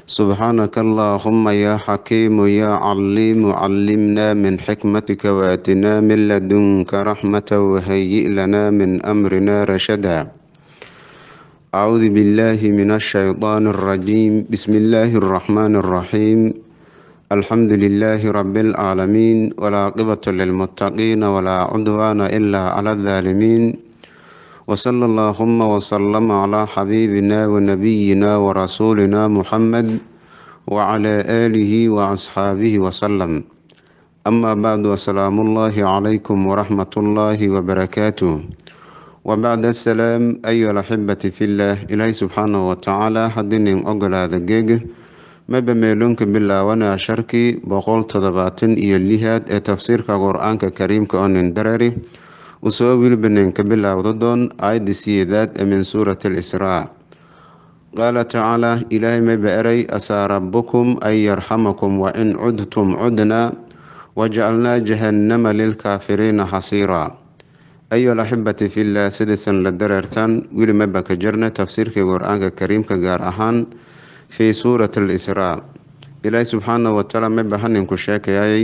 سبحانك اللهم يا حكيم يا عليم علمنا من حكمتك واتنا من لدنك رحمة وهيئ لنا من أمرنا رشدا أعوذ بالله من الشيطان الرجيم بسم الله الرحمن الرحيم الحمد لله رب العالمين والعاقبة للمتقين ولا عدوان إلا على الظالمين وصلى اللهم وسلم على حبيبنا ونبينا ورسولنا محمد وعلى آله وأصحابه وسلم أما بعد والسلام الله عليكم ورحمة الله وبركاته وبعد السلام أيها الأحبة في الله إلهي سبحانه وتعالى حدين أقل هذا الجيج maba meeloonka bilaawana sharkii boqol toddobaatan iyo lihaad ee tafsiirka qur-aanka kariimka oo nin dareeri usoo wilbanen ka bilaawda doon aayadda siyeedaad ee min suurati alisraa qaala tacaala ilaahay maba eray asaa rabbukum an yarxamakum wa in cudtum cudnaa wajacalnaa jahannama lilkaafiriina xasiiraa ayuha alaxibati fillah sidaysan la dareertaan weli maba ka jirna tafsiirka qur-aanka kariimka gaar ahaan fii suurati alisraa ilaahi subxaana watacaala maba haninku sheekayay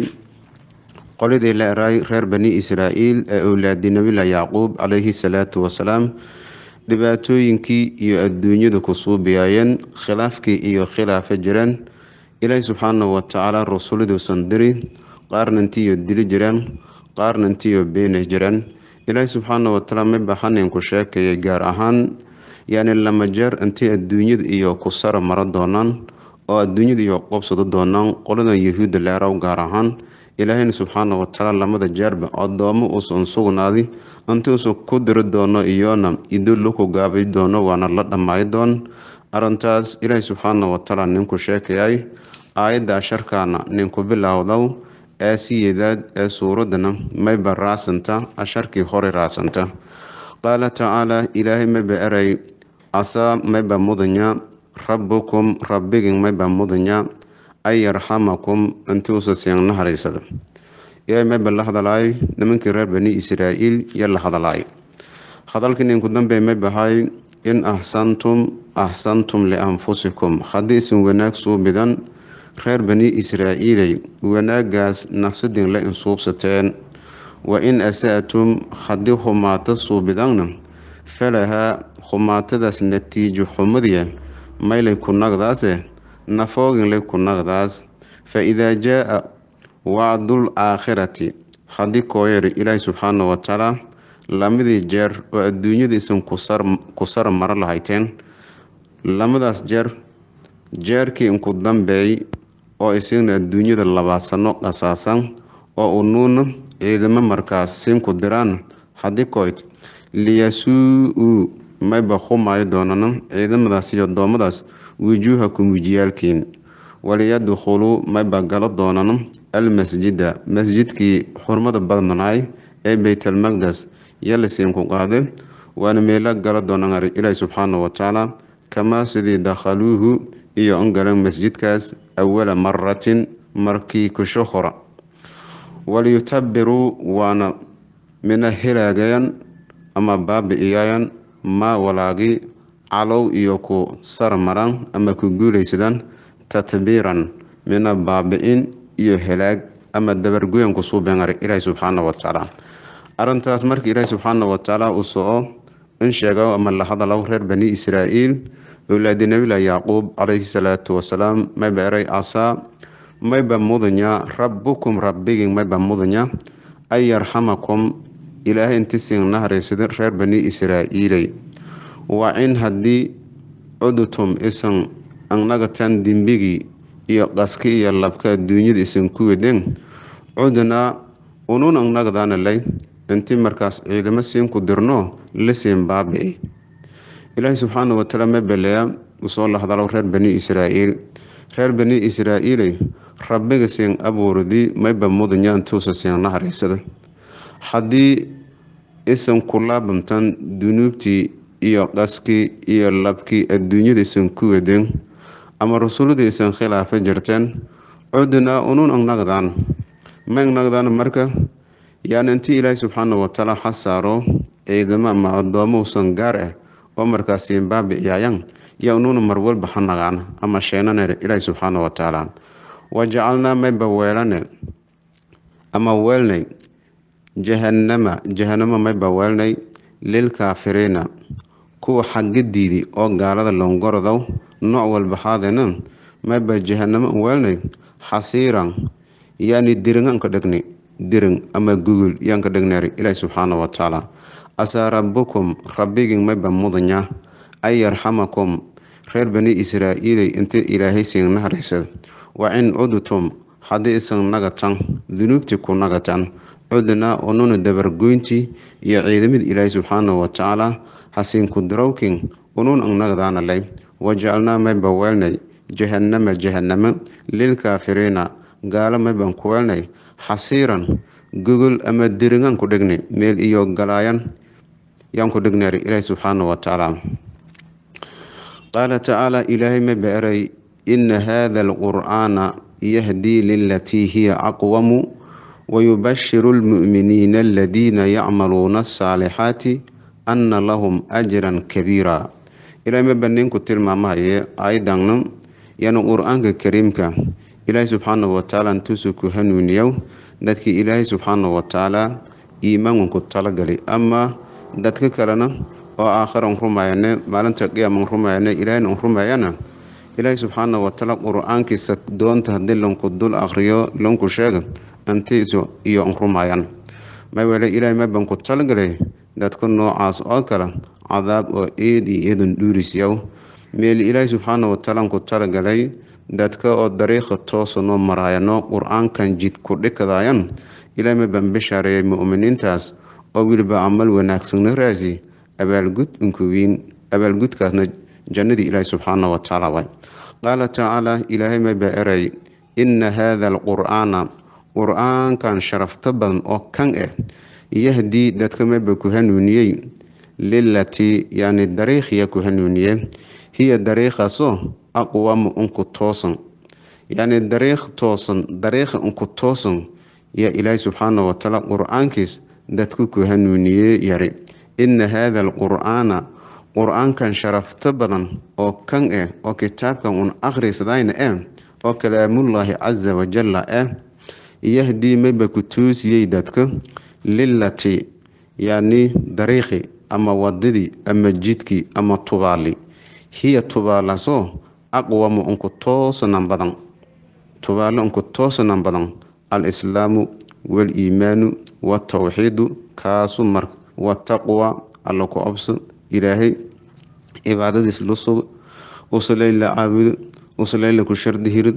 qoladii la eray reer bani israa'iil ee owlaadi nabilah yacquub calayhi salaatu wasalaam dhibaatooyinkii iyo adduunyada ku suubiyaayeen khilaafkii iyo khilaafa jireen ilaahi subxaana watacaala rasuliduusan diri qaarna intiiyo dili jireen qaarna intiiyo beeni jireen ilaahi subxaana watacaala maba haninku sheekayay gaar ahaan yacni lama jeer intii adduunyada iyo ku sara maro doonaan oo adduunyada iyo qobsado doonaan qoladan yahuudda leerow gaar ahaan ilaahayna subxaana watacaala lamada jeerba adoomo uusan sugnaadi inti uusan ku diri doono iyona idullo ku gaabay doono waana la dhammaay doon arintaas ilaahay subxaana watacaala ninku sheekayay aayadda asharkaana ninku bilowdow ee siyeedaad ee suuradana mayba raasanta asharkii hore raasanta qaala tacaala ilaahay mayba eray casaa mayba mudanya rabbukum rabbigin mayba mudanya an yarxamakum intuusa sian nahareysada ilaahay mayba la hadalaay nimankii reer bani israa'iil yo la hadalaay hadalkii ninku dambe maybahay in axsantum axsantum lianfusikum haddii isin wanaag suubidan reer bani israa'iiley wanaagaas nafsadin la insuubsateen wa in asa'tum haddii humaato suubidanna falahaa humaatadaas natiijo xumadiya maylay ku nagdaase nafooginlay ku nagdaas fa idaa jaa wacdul aakhirati haddii kooyari ilaahi subxaana watacaala lamadii jeer oo adduunyadiisan ku sar maro lahayteen lamadaas jeer jeerkii inku dambeey oo isagna adduunyada labaasano qasaasan oo unuuna ciidamo markaas siinku diraan haddii koyd liyasuu-uu mayba humaayo doonana ciidamadaas iyo addoommadaas wujuuhakum wejiyaalkiin waliyadkhuluu mayba galo doonana almasjida masjidkii xurmada badnanaay ee beytalmaqdes yalisiinku qaade waana meelo galo doonaan ilaahi subxaana watacaala kamaa sidii dakhaluuhu iyo an galan masjidkaas awala maratin markii kusho hora waliyutabiruu waana mina helaagayan ama baabi-iyayan maa walaagi calow iyo ku sarmaran ama ku guulaysadaan tatbiiran mina baabi-in iyo helaag ama dabargoyan ku suubengar ilaahi subxaana watacaala arintaas markii ilaahi subxaana watacaala uu soco in sheego ama la hadalow reer bani israa'iil owlaadi nabilah yacquub calayhi salaatu wasalaam mayba eray casaa mayba mudanya rabbukum rabbigin mayba mudanya an yarxamakum ilaahay inti siin nahareysada reer bani israa'iiley waa in haddii cudtum isan annagataan dembigii iyo qaski iyo labka adduunyada isan ku wedeen cudnaa unun annagadaana lay intii markaas ciidamo siinku dirno la siin baabi-i ilaahay subxaana watacaala ma beleya usoo la hadalo reer bani israa'iil reer bani israa'iiley rabbiga siin abuurdii mayba mudanya intuusa siin nahareysada haddii isan ku laabamtan dunuubtii iyo qaskii iyo labkii adduunyada isan ku wedeen ama rasuulada isan khilaafa jirteen cudnaa unun angnagdaan ma angnagdaan marka yaani intii ilaahay subxaana watacaala ha saaro ciidamo ama addoomo usan gaar ah oo markaas baabi-iyaayan yo unuuna marwalba ha nagaana ama sheenanere ilaahi subxaana watacaala wajacalnaa mayba weelane ama weelnay jahanama jahanamo mayba weelnay lilkaafiriina kuwa xagadiidi oo gaalada longorodow nooc walba haadena mayba jahanamo weelnay xasiiran yani diringanka dhegni dirin ama gugul yaanka dhegneeri ilaahi subxaana watacaala asaa rabbukum rabbigin mayba mudanya an yarxamakum reer bani israa'iiley inta ilaahay siin nahareysad wa in cudtum haddii isan nagatan dunuubtii ku nagatan cudnaa ununa dabargoyntii iyo ciidamada ilaahay subxaana watacaala hasiinku darawkin unun ang nagdaanalay wajacalnaa mayba weelnay jahanama jahanamo lilkaafiriina gaalo mayban ku weelnay xasiiran gogol ama diringaan ku dhegni meel iyo galaayan yaan ku dhegneeri ilaahi subxaana watacaala qaala tacaala ilaahay mayba eray ina hada alqur'aana yahdii lilatii hiya aqwamu wayubashiru lmu'miniina aladiina yacmaluuna asaalixaati anna lahum ajran kabiira ilaahay mayba ninku tilmaamahaye aayadana yani qur-aanka kariimka ilaahay subxaana watacaala intuusu ku hanuuniyow dadkii ilaahay subxaana watacaala iimaanku talagali ama dadka kalena oo aakhiran rumayane maalinta qiyaaman rumayane ilaahayna rumayana ilaahay subxaana watacaala qur-aankiisa doonta haddii lanku dul akhriyo lanku sheega antiisu iyo rumayan mawele ilaahay maban ku talagalay dadka noocaas oo kale cadaab oo eed iyo eedan dhuurisyaw meel ilaahay subxaana watacaala ku talagalay dadka oo dariiqa toosa noo maraayano qur-aankan jid ku dhikadayan ilaahay maban bishaareeyay mu'miniintaas oo weliba camal wanaagsanna raasi abaalgud unkuwiin abaalgudkaasna jannadii ilaahay subxaana watacaala waay qaala tacaala ilaahay mayba eray inna haada alqur'aana qur-aankan sharafto badan oo kan ah yahdii dadka mayba ku hanuuniyey lilatii yani dariikhiya ku hanuuniye hiya dariikhaasoo aqwamu unku toosan yani dariikh toosan dariikha unku toosan yaa ilaahay subxaana watacaala qur-aankiis dadku ku hanuuniye yari inna haada alqur'aana qur-aankan sharafto badan oo kan ah oo kitaabkan un akhrisadayna ah oo kalaamullaahi casa wajalla ah yahdii mayba ku toosiyey dadka lilati yani dariikhi ama wadadii ama jidkii ama tubaali hiya tubaalasoo aqwamu unku toosanan badan tubaalo unku toosanan badan alislaamu waliimaanu watawxiidu kaasu mar wataqwa alla ku obso ilaahay cibaadadiis lu sugo usalay la caabudo usalay la ku shardi hirid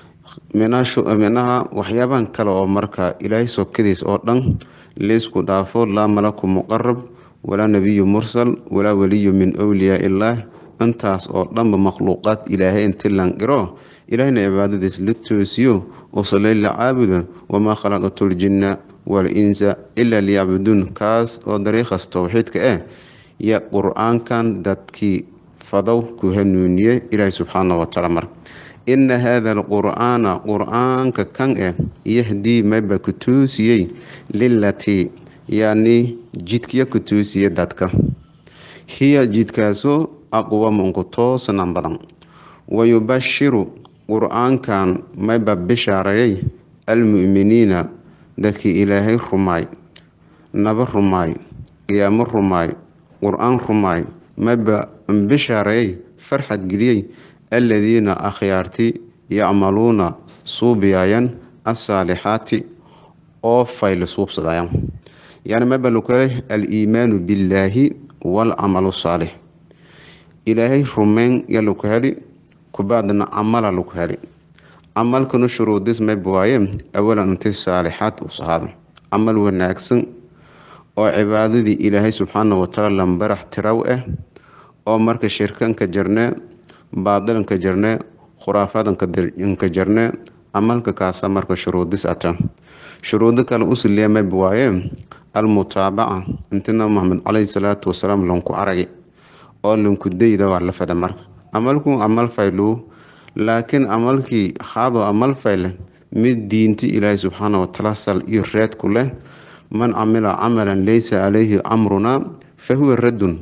minaha waxyaabahan kale oo marka ilaahay sokadiis oo dhan laysku dhaafo laa malaku muqarab walaa nebiyu mursal walaa waliyu min wliyaa illaah intaas oo dhanba makhluuqaad ilaahay inti lanqiro ilaahayna cibaadadiis la toosiyo usalay la caabudo wamaa khalaqatu ljinna waal-insa ilaa liyacbuduun kaas oo dariiqaas towxiidka ah ya qur-aankan dadkii fadow ku hanuuniye ilaahay subxaana watacaala mar ina haada alqur'aana qur-aanka kan ah yahdii mayba ku toosiyey lilatii yani jidkiya ku toosiye dadka hiya jidkaasoo aqwamu unku toosanan badan wayubashiru qur-aankan mayba bishaareeyay almu'miniina dadkii ilaahay rumaay naba rumaay qiyaamo rumaay qur-aan rumaay mayba bishaareeyay farxad geliyey aladiina akhyaarti yacmaluuna suubiyayan asaalixaati oo fayla suubsadayaan yani mayba lukale aliimaanu billaahi walcamalu saalix ilaahay rumeyn ya laku heli kubaadna camala laku heli camalkana shuruudis mayba waaye awalan inti saalixaad usahaada camal wanaagsan oo cibaadadii ilaahay subxaana watacaala lambarax tiraw ah oo marka shirkanka jarnee baadilanka jarnee khuraafadanka jarnee camalka kaasa marka shuruudis ata shuruudo kale usiliya mayba waaye almutaabaca inti nabi maxamed caleyhi salaatu wasalaam lanku aragi oo lanku dayda waa la fada marka camalku camal faylu laakiin camalkii haado camal fayle mid diinti ilaahay subxaana watacaala sal iyo reedku leh man camila camalan laysa calayhi amrunaa fa huwa raddun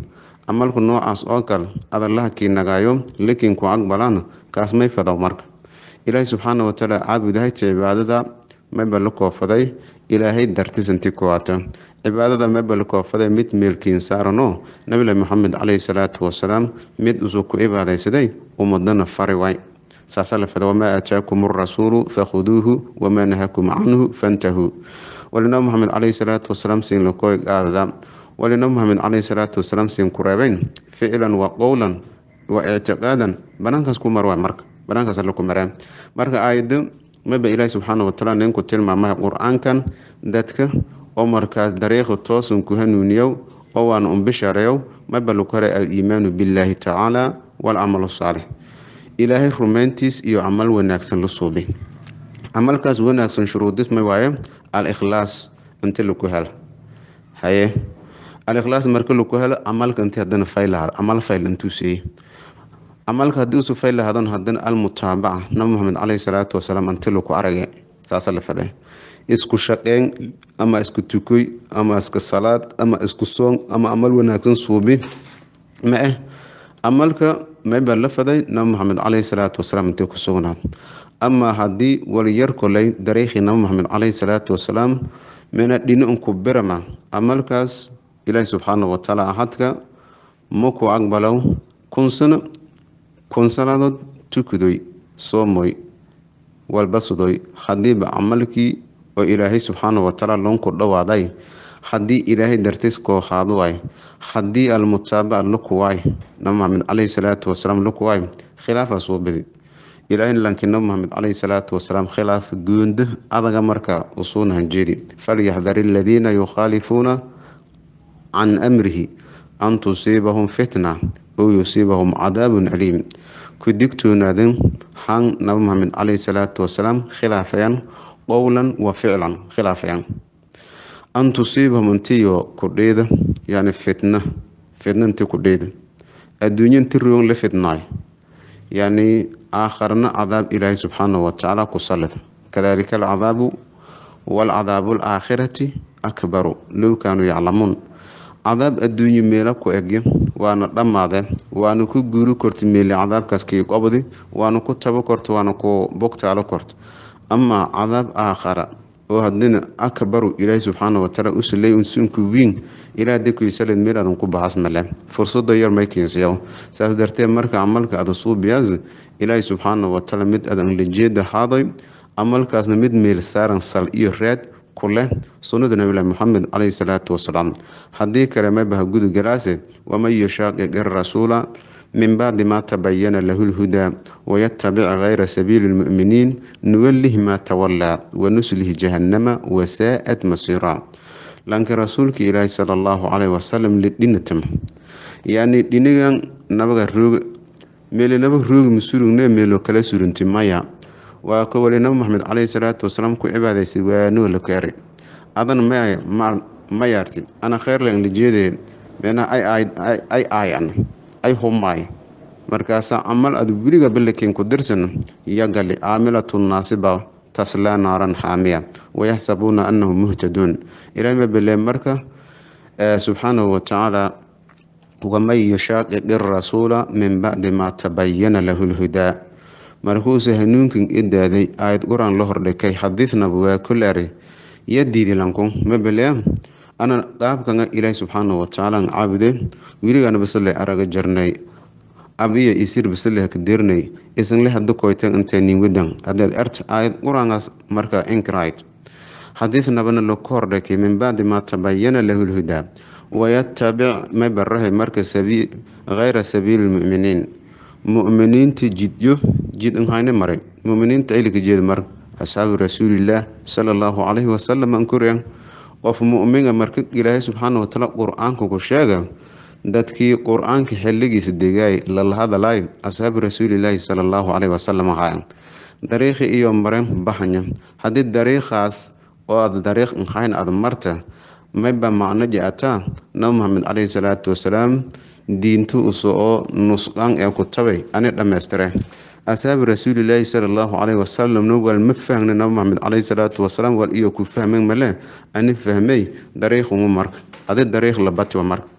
camalku noocaas oo kale adallaha kii nagaayo lakin ku aqbalaan kaas may fadaw marka ilaahay subxaana watacaala caabudahayta cibaadada mayba la koofaday ilaahay dartisanti kuwaata cibaadada mayba la koofaday mid meelkiin saarano nabilahi maxamed caleyhi salaatu wasalaam mid usuu ku cibaadaysaday ummadana fari waay saasa la fada wamaa aataakum arasuulu fakhuduuhu wamaa nahakum canhu fantahuu walinabi maxamed caleyhi salaatu wasalaam siin lakoy qaadada walinabi maxamed caleyhi salaatu wasalaam siin ku reebeyn ficlan wa qowlan wa ictiqaadan banaankaas ku mar waay marka banaankaas alla ku maraan marka aayado maba ilaahi subxaana watacaala ninku tilmaamaya qur-aankan dadka oo markaas dariiqa toosan ku hanuuniyow oo waana un bishaareeyow maba lagu haray al-iimaanu billaahi tacaala walcamalu saalix ilaahay rumayntiis iyo camal wanaagsan la suubay camalkaas wanaagsan shuruudis ma waaye al-ikhlaas inti laku helo haye al-ikhlaas marka laku helo camalka inti hadana fayl lahado camal fayl intuu seeyey camalka haddii usu fayl lahadon hadana almutaabaca nabi maxamed caleyhi salaatu wasalaam inti laku arage saasa la fade isku shaqeyn ama isku tukoy ama iska salaad ama isku soon ama camal wanaagsan suubi ma eh camalka maybaa la faday nabi maxamed caleyhi salaatu wasalaam intay ku sugnaad amaa haddii waliyar koley dariikhii nabi maxamed caleyhi salaatu wasalaam mina dhini unku birama camalkaas ilaahi subxaana watacaala ahadka maku aqbalow kun sano kun sannadood tukudoy soomoy walbasudoy haddiiba camalkii oo ilaahay subxaana watacaala loonku dhowaaday haddii ilaahay dartiis koohaado waay haddii almutaabaca laku waay nabi maxamed caleyhi salaatu wasalaam laku waay khilaafa soo badi ilaahay lankii nabi maxamed caleyhi salaatu wasalaam khilaaf goonda adaga marka usuuna hanjeeri falyaxdari aladiina yukhaalifuuna can amrihi an tusiibahum fitna ow yusiibahum cadaabun caliim ku digtoonaadin han nabi maxamed caleyhi salaatu wasalaam khilaafayaan qowlan wa ficlan khilaafayaan an tusiibahum intiyo kudheyda yani fitna fitna inti kudheyda adduunyo inti roon la fitnaayo yani aakharna cadaab ilaahay subxaana watacaala ku salida kadalika alcadaabu waalcadaabu alaakhirati akbaru low kaanuu yaclamuun cadaab adduunyo meela ku egyo waana dhammaade waana ku guuri korta meeli cadaabkaas kii qobdi waana ku tabo korta waana ku bogtaalo korta amaa cadaab aakhara oo hadina akbaru ilaahi subxaana watacaala u saley unsunku wiin ilaa dakuisaled meel adan ku baxas male fursada yar may keensayaw saas dartee marka camalka ada suubiyaas ilaahi subxaana watacaala mid adan lajeeda haadoy camalkaasna mid meel saaran sal iyo raad ku leh sunnada nabilahi moxamed caleyhi salaatu wasalaam haddii kale maybaha gudugalaase waman yushaaqiq irasuula min bacdi maa tabayana lahu lhudaa wayatabic gayra sabiili lmu'miniin nuwalih maa tawallaa wanuslihi jahannama wasaa'at masiira laakiin rasuulka ilaahi sala allahu caleyhi wasalam lidhinatama yacni dhinigan nabaga roog meeli naba roogi masurugne meelo kala surunti maya waa ka wali nabi maxamed caleyhi salaatu wasalaam ku cibaadaysay waanoo la keeray adan ma yaarti ana kheyrlan lijeedee meena ay aayan ay humaay markaasaa camal aad weliga balaken ku dirsan yagali caamilatu naasiba taslaa naaran xaamiya wayaxsabuuna anahum muhtaduun ilahay ma bele marka subxaanahu watacaala waman yushaaqiq irasuula min bacdi maa tabayana lahu lhudaa markuuse hanuunkan idaaday aayad quraan la hordhikay xadiidnaba waa kuleeri ya diidilanku mabele ana qaabkanga ilaahi subxaanahu watacaala caabude weligaana basale araga jarnay abiya isir basale hakadeernay isanle hada koytan intee niwadan hadeed ert aayad quraangaas marka inkrayd xadiidnabana laku hordhikay min bacdi maa tabayana lahu lhudaa wayatabic mabarahay marka gayra sabiili lmuminiin muminiinta jidyo jid nhayne maray muminiinta ilika jeed mar asxaabi rasuulillaah sala allahu caleyhi wasalam ankuriyan qof muminga marka ilaahay subxaana watacaala qur-aanka ku sheega dadkii qur-aanka xiligiisa degaay lala hadalay asxaabi rasuulilaahi sala allahu caleyhi wasalam ahaaya dariiqi iyo maren baxanya haddii dariiqaas oo aad dariiq nhayn aad marta mayba macno je-ataa nabi maxamed caleyhi salaatu wasalaam diinta uso oo nusqaan ee ku tabay ani dhammaystire asxaabi rasuulilaahi sala allahu caleyhi wasalamna waal ma fahmna nabi maxamed caleyhi salaatu wasalaam waal iyo ku fahmen male ani fahmay dariiquma marka adi dariiq labatiwa marka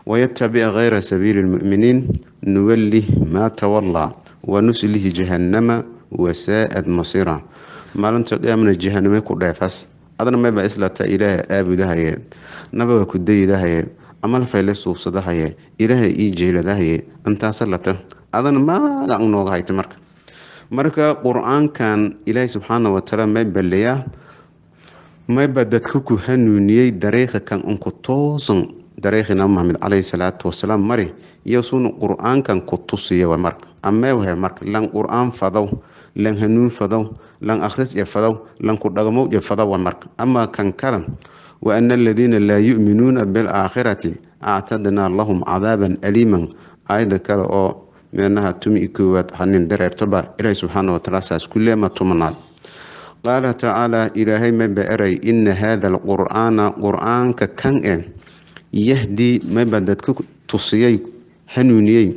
wayatabic gayra sabiili lmu'miniin nuwallih maa tawallaa wanuslihi jahannama wasaa'ad masira maalinta qiyaamana jahaname ku dheefas adna mayba islata ilaaha aabudahaye nabaga ku daydahaye amal fayle suubsadahaye ilaaha ii jeeladahaye intaasa lata adana maaga nooga hayta marka marka qur-aankan ilaahay subxaana watacaala may balleeyaa mayba dadka ku hanuuniyey dariiqa kan unku toosan dariiqii nabi maxamed caleyhi salaatu wasalaam mari iyo suna qur-aankan ku tusiya wa marka ameewhe marka lan qur-aan fadow lan hanuun fadow lan akhris iyo fadow lan ku dhagmow iyo fadow wa marka amaa kan kala wa ana aladiina laa yu'minuuna bilaakhirati actadnaa lahum cadaaban aliiman aayada kale oo meenaha tumi i koowaad hanin dareertoba ilaahi subxaana watacaala saas ku leema tumanaad qaala tacaala ilaahay maba eray ina haada alqur-aana qur-aanka kan e yahdii mayba dadka tusiyey hanuuniyey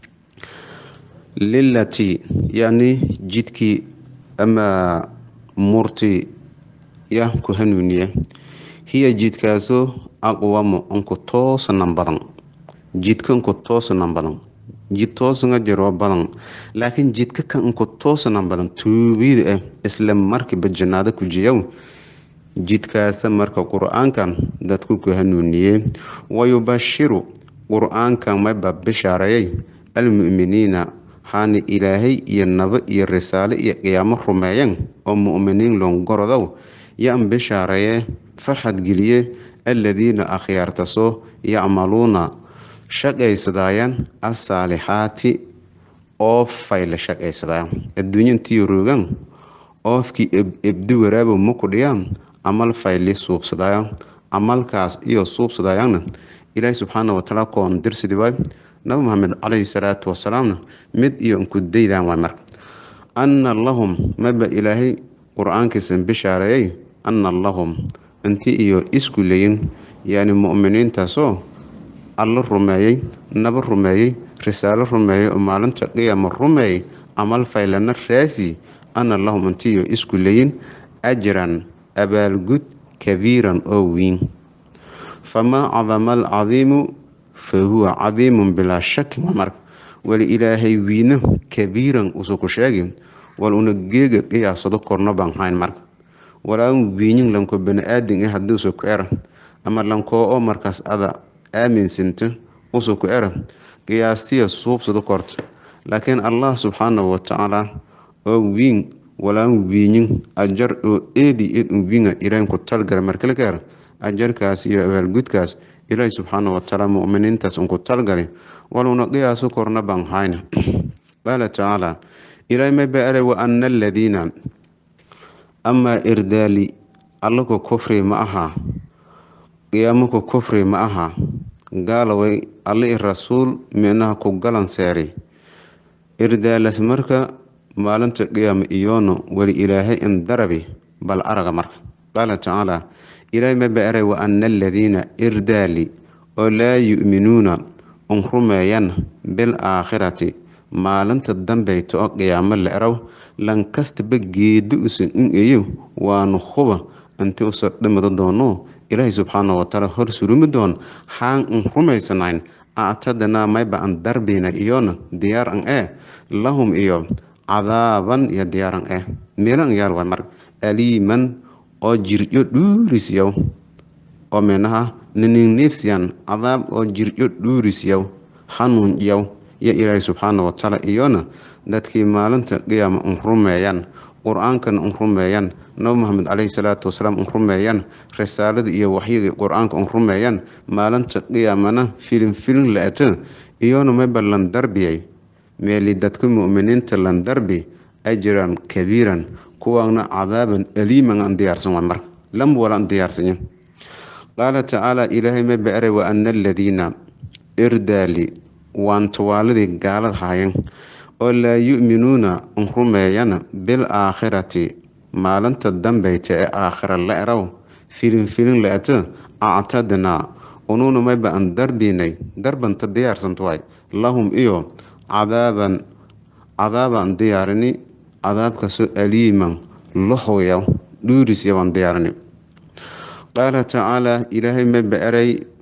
lilatii yacni jidkii ama murti ya ku hanuuniye hiya jidkaasoo aqwamo unku toosanan badan jidka unku toosanan badan jid toosanga jiroo badan laakiin jidka kan unku toosanan badan tuubida ah isla markiiba jannaado ku jiyow jidkaasa marka qur-aankan dadku ku hanuuniyey wayubashiru qur-aankan mayba bishaareeyay almu'miniina haana ilaahay iyo nabo iyo risaale iyo qiyaamo rumeeyeen oo mu'miniin loongorodow yan bishaareeye farxad geliye aladiina akhyaartasoo yacmaluuna shaqaysadaayaan asaalixaati oofay la shaqaysadaayan adduunya intii roogaan oofkii ebdi waraabo ma ku dhiyaan camal fayli suubsadaayan camalkaas iyo suubsadaayaanna ilaahi subxaana watacaala koon dirsidi waay nabi maxamed caleyhi salaatu wasalaamna mid iyo inku daydaan waay marka anna lahum maba ilaahay qur-aankiisan bishaareeyey anna lahum inti iyo isku leyin yani mu'miniintaasoo alla rumeeyey naba rumeeyey risaalo rumeeyey oo maalinta qiyaama rumeeyey camal faylana raasi anna lahum inti iyo isku leyin ajran abaalgud kabiiran oo weyn famaa cadama alcadiimu fa huwa cadiimun bilaa shaki marka wali ilaahay wiina kabiiran usu ku sheegi wal una geega qiyaasado korno baan hayn marka walaan wiinin lanko bani-aadin eh haddii usu ku era ama lankoo oo markaas ada aaminsanto usu ku era qiyaastiya suubsado korta laakiin allah subxaanahu watacaala oo wiin walaan wiinin ajar oo eedi ed un wiinga ilaahin ku talgala markale ka era ajarkaas iyo abaalgudkaas ilaahi subxaana watacaala mu'miniintaas unku talgali waluna qiyaaso korna baan hayna qaala tacaala ilaahay mayba eray wa ana aladiina amaa irdaali allaku kufri ma aha qiyaamku kufri ma aha gaalaway alla i rasuul minaha ku galan seeri irdaalas marka maalinta qiyaama iyoono weli ilaahay in darabi bal araga marka qaala tacaala ilaahay maba eray wa ana aladiina irdaali oo laa yu'minuuna un rumeeyan bil aakhirati maalinta dambeyta oo qiyaamo la eraw lankastaba geedi usan in eyo waanu huba inti usa dhimado doono ilaahay subxaana watacaala hor surumi doon haan un rumaysanayn actadanaa mayba an darbina iyona diyaar an ee lahum iyo cadaaban iyo diyaaran eh meelan yaal waay marka aliiman oo jiryo dhuurisyaw oo minaha niningniifsiyan cadaab oo jiryo dhuurisyaw hanuun yaw iyo ilaahay subxaana watacaala iyona dadkii maalinta qiyaama un rumeeyaan qur-aankan un rumeeyaan nabi maxamed caleyhi salaatu wasalaam un rumeeyaan risaalada iyo waxyiga qur-aanka un rumeeyaan maalinta qiyaamana filin filin la-ata iyona mayba lan darbiyay meeli dadka mu'miniinta lan darbi ajran kabiiran kuwaana cadaaban aliiman aan diyaarsan waay marka lamba wala an diyaarsanya qaala tacaala ilaahay mayba eray wa ana aladiina irdaali waan tawaaladii gaalad haayeen oo laa yu'minuuna un rumeeyana bil aakhirati maalinta dambeyta ee aakhira la eraw filin filin la-ata actadnaa unuuna mayba an darbiinay darbanta diyaarsanto waay lahum iyo cadaaban cadaabaan diyaarini cadaabkaasoo aliiman lohoya dhuurisya waan diyaarini qaala tacaala ilaahay mayba eray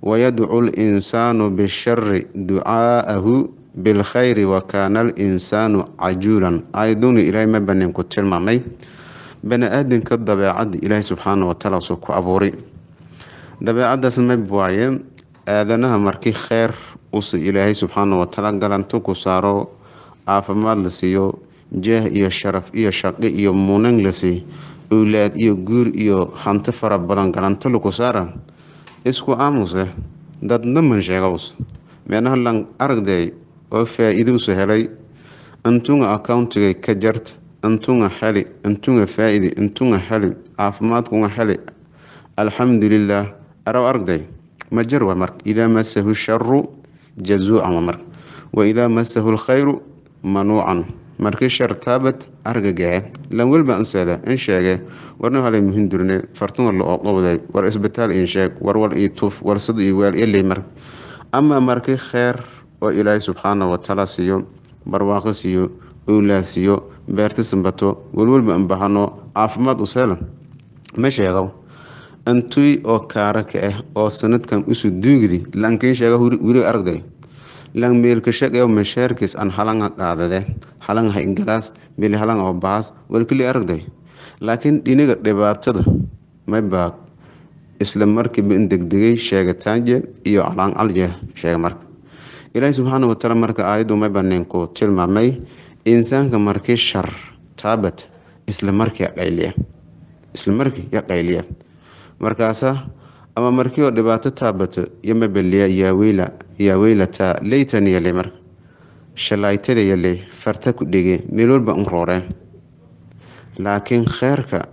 wayadcu linsaanu bishari ducaa'ahu bilkhayri wakaana alinsaanu cajuulan aayaduni ilaahay ma banin ku tilmaamay bani aadamka dabeecadda ilaahay subxaana watacaala suu ku abuuray dabeecadaas mab waaye aadanaha markii kheyr usa ilaahay subxaana watacaala galanto ku saaro caafimaad la siiyo jeeh iyo sharaf iyo shaqi iyo munan la siiy owlaad iyo guur iyo hanti fara badan galanto laku saara isku aamuse dadna man sheegaws meenaha lan aragday oo faa-iiduusa helay intunga accountiga ka jarta intunga heli intunga faa-idi intunga heli caafimaadkunga heli alxamdulilah araw aragday ma jar waa marka idaa masahu sharu jazuucan waa marka wa idaa masahu lkhayru manuucan markii shar taabad argagaxe lan welba anseeda in sheege warna halay muhin durne fartuma la oqowday war isbitaal in sheeg war war ii tuf war sid ii weel ilay mar ama markii kheer oo ilaahay subxaana watacaala siiyo barwaaqo siiyo owlaad siiyo beerti sambato welwelba anbahano caafimaad useela ma sheego intuy oo kaara ka ah oo sanadkan usu duugdi lankiin sheega weli aragday lang meelka shaqeeyo mashaarkiis aan halanga qaadade halanga ingalaas meel halanga oo baas walkali aragday laakiin dhiniga dhibaatada mayba isla markiiba in degdegay sheegataanje iyo calaan calje sheega marka ilaahi subxaana watacaala marka aayaddu mayba ninku tilmaamay insaanka markii shar taabat isla markii qayliya isla markii ya qayliya markaasa ama markii oo dhibaato taabato iyo mabeliya yaaweyla yaaweylataa leytan yale marka shalaytada yale farta ku dhege meel walba un rooreen laakiin kheerka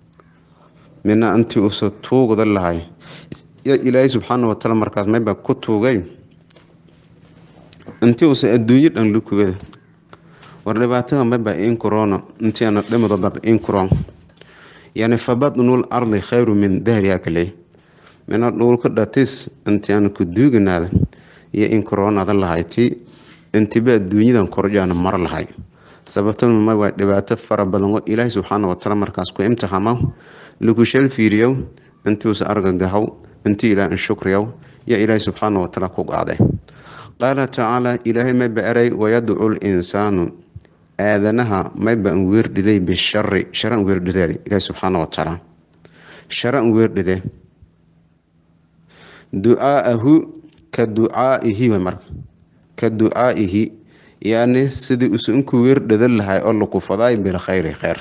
mina intii usa tuugda lahay ya ilaahay subxaana watacaala markaas mayba ku tuugay intii usa adduunyo dhan lukugada war dhibaatada mayba in corona intii ana dhimado baba in coron yani fabadnul ardi khayru min dahriha kale mina dhulka dhatis intii aan ku duuganaada iyo in koronada lahayti intiba adduunyadan korjaana mar lahay sababtuna ma waa dhibaato fara badan oo ilaahay subxaana watacaala markaas ku imtixaamo lagu shal fiiriyow intuusa argagahow intii ilaah in shukriyow yaa ilaahay subxaana watacaala ku qaaday qaala tacaala ilaahay mayba eray wayadcu linsaanu aadanaha mayba an weerdhiday bishari shara an weerdhideed ilaahay subxaana watacaala shara an weerdhide ducaa'ahu ka ducaa'ihi way marka ka ducaa'ihi yani sidii usu inkuu weerdhadan lahay oo laku fadaay bilkhayri kheyr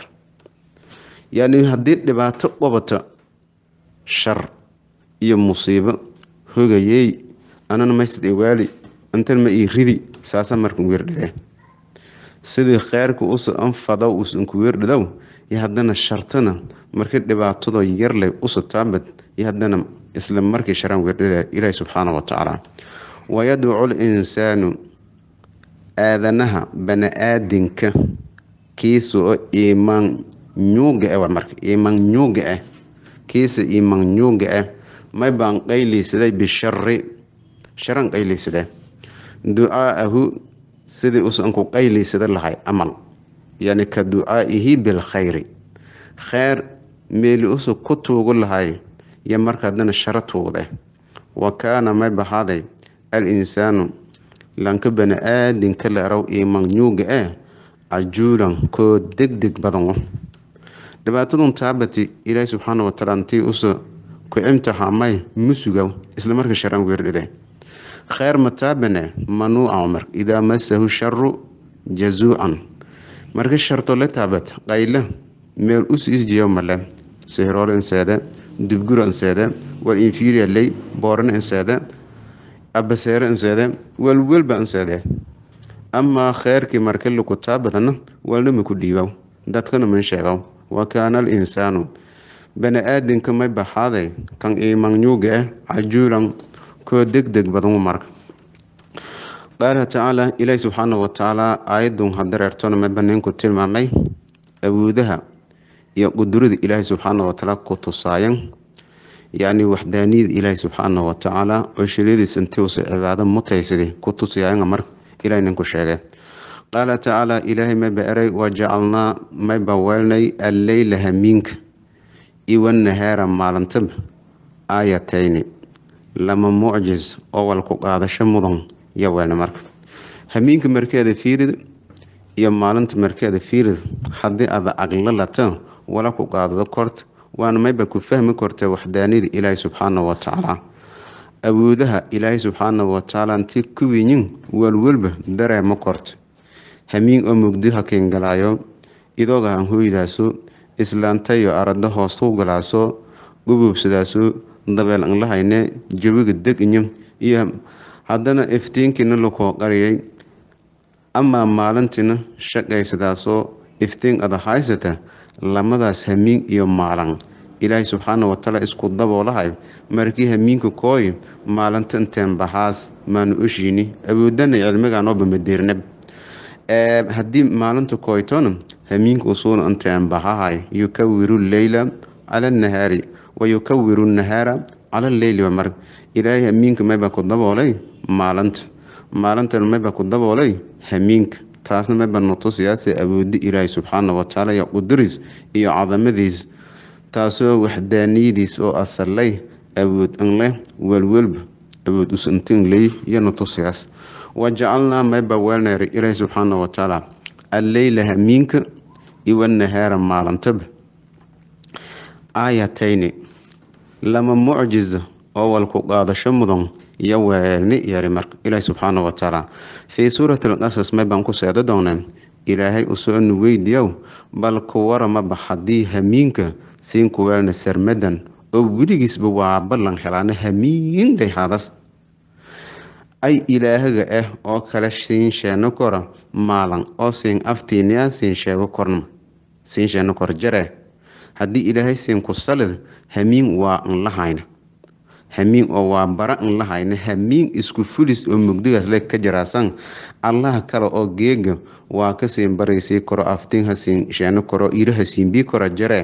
yani haddii dhibaato qabata shar iyo musiibo hogayey anana maysad iwaali intan ma ii ridi saasa markan weerdhide sidii kheyrka usa anfadaw usa inku weerdhadow iyo haddana shartana markii dhibaatadoo yarley usa taabad iyo haddana isla markii sharaan weerdhada ilaahi subxaana watacaala wayadcu linsaanu aadanaha bani-aadinka kiisa oo iimaan nyuuga ah marka iimaan nyuuga ah kiisa iimaan nyuuga ah may baan qayliysaday bishari sharan qayliysadee ducaa'ahu sidii usan ku qayliysada lahay camal yani ka ducaa'ihi bilkhayri kheyr meeli usa ku tuugu lahay iyo marka haddana sharo tuugde wa kaana may bahaaday al insaanu lanka bani aadinka la araw iimaan nyuuga eh cajuulan koo degdeg badan dhibaatadun taabati ilaahi subxaana watacaala intii usa ku imtixaamay musuga isla marka sharaan weerdhide kheyr mataabane manuuca mar idaa masahu sharu jazuucan marka sharto la taabat qayle meel usu isjiyo male sihrool inseede dubgura inseede wal inferior ley booran inseede abaseere inseede walwelba inseede amaa kheyrkii marka laku taabadana walnama ku dhiibow dadkana man sheegow wa kaana al insaanu bani aadinka may baxaaday kan iimanyuuga ah cajuulan koo degdeg badan marka qaala tacaala ilaahi subxaana watacaala aayadun hadareertona mayba ninku tilmaamay awoodaha iyo qudurada ilaahi subxaana watacaala ku tusaayan yacni waxdaaniyada ilaahi subxaana watacaala oo shariadiisa intiusa cibaado mutaysada ku tusayanga marka ilahay ninku sheegay qaala tacaala ilaahay mayba eray wajacalnaa mayba weelnay alleyla hamiinka iwanahaara maalintaba aayatayni lama mucjis oo walku qaadasho mudan iyo weelna marka hamiinka markeeda fiirid iyo maalinta markeeda fiirid haddii aada aqlo lata wala ku qaadado korta waana mayba ku fahmi korta waxdaanida ilaahay subxaana wa tacaala awoodaha ilaahay subxaana wa tacaala inti kuwiyin walwalba dareema korta hamiin oo mugdi hakiingalaayo idooga han hooydaaso islaantayo arada hoostu galaaso gububsadaaso dabeel an lahayne jawiga deginyo iyo haddana iftiinkiina lakoo qariyay amaa maalintiina shaqaysadaasoo iftiin ada haysata lamadaas hamiin iyo maalan ilaahay subxaana watacaala isku daboolahay markii hamiinka kooy maalinta inteen bahaas maanu oshiini awoodana cilmiganooba madeernab haddii maalinta kooytona hamiinka usuuna inteen bahahay yukawiru leyla cala nahaari wa yukawiru nahaara cala leyli mar ilaahay hamiinka mayba ku daboolay maalinta maalintana mayba ku daboolay hamiinka taasna mayba nutusiyaase awoodi ilaahay subxaana watacaala iyo quduris iyo cadamadiis taasoo waxdaaniyadiis oo asalay awood an leh welwelba awood usantin ley iyo nutusiyaas wajacalnaa mayba weelneer ilaahay subxaana watacaala alleyla hamiinka iwanahaara maalintaba aayatayni lama mucjiza oo walku qaadasho mudan iyo weelni yari marka ilaahi subxaana watacaala fii suurati alqasas maybaan ku seeda doonaa ilaahay usoo nu weydiyow bal ku waramaba haddii hamiinka siin ku weelna sarmadan oo weligiisba waa ballan helaana hamiinday hadas ay ilaahaga ah oo kale siin sheeno kora maalan oo siin aftiiniya siin sheego korna siin sheeno kor jare haddii ilaahay siin ku salid hamiin waa an lahayna hamiin oo waa bara an lahayna hamiin isku fulis oo mugdigaas le ka jaraasan allaha kale oo geega waa ka siin baraysii koro aftiin ha siin sheeno koro iraha siinbii kora jare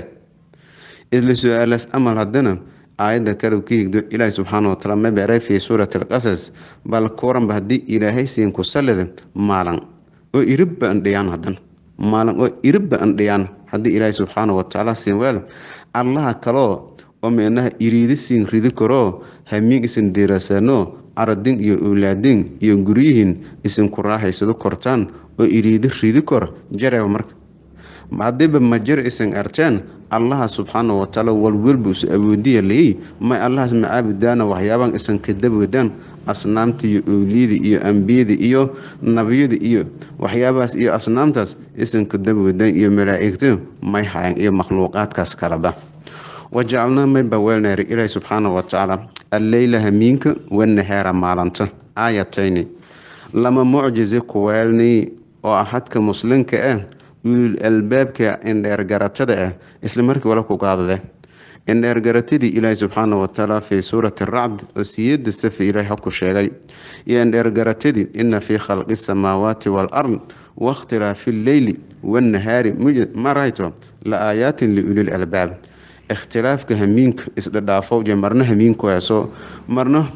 isla su-aalaas amal haddana aayadda kale ka higdo ilaahi subxaana wataala mabeeray fii suurati alqasas bal kuwaranba haddii ilaahay siin ku salida maalan oo iribba andhiyaan haddana maalan oo iribba andhiyaan haddii ilaahay subxaana watacaala siin weel allaha kaloo oo meenaha iriidi siin ridi karoo hamiin isin diirasano aradin iyo owlaadin iyo guryihiin isinku raahaysado kortaan oo iriidi ridi kor jareeba marka haddiiba majar isan arteen allaha subxaana watacaala walwalba isu awoodiya layey may allahaas macaabudaana waxyaabaan isan kadabwadaan asnaamta iyo owliyada iyo ambiyada iyo nabiyada iyo waxyaabahaas iyo asnaamtaas isan kadabwadaan iyo malaa'igta may hayan iyo makhluuqaadkaas kaleba wajacalnaa mayba weelneer ilaahi subxaana watacaala alleyla hamiinka wanahaara maalanta aayatayni lama mucjize kuweelni oo ahadka muslimka ah ulul albaabka indheergaratada ah isla markii wala ku qaadade indheergaratadii ilaahi subxaana watacaala fii suurati racd oo siyada safi ilaahi habku sheegay iyo indheergaratadii ina fii khalqi samaawaati waalard wakhtilaafi lleyli wannahaari marayto la aayaatin liulil albaab ikhtilaafka hamiinka isdhadhaafo iyo marna hamiinka heeso marna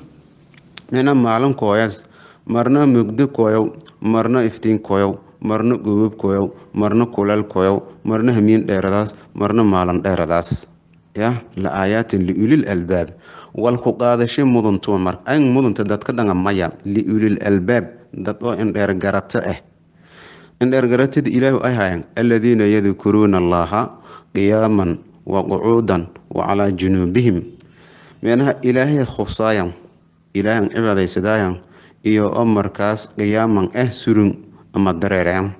mina maalin kooyas marna mugdo kooyow marna iftiin kooyow marna gobab kooyow marna kuleel kooyow marna hamiin dheeradaas marna maalin dheeradaas ya la aayaatin liulil albaab walku qaadasho mudantuwa mar ay mudanta dadka dhanga maya liulil albaab dad oo indheer garato ah indheer garatada ilaahu ay hayan aladiina yadkuruuna allaha qiyaaman wa qucuudan wa calaa junuubihim meenaha ilaahay khusaayan ilaahan cibaadaysadaayan iyo oo markaas qiyaaman ah surun ama dareereyan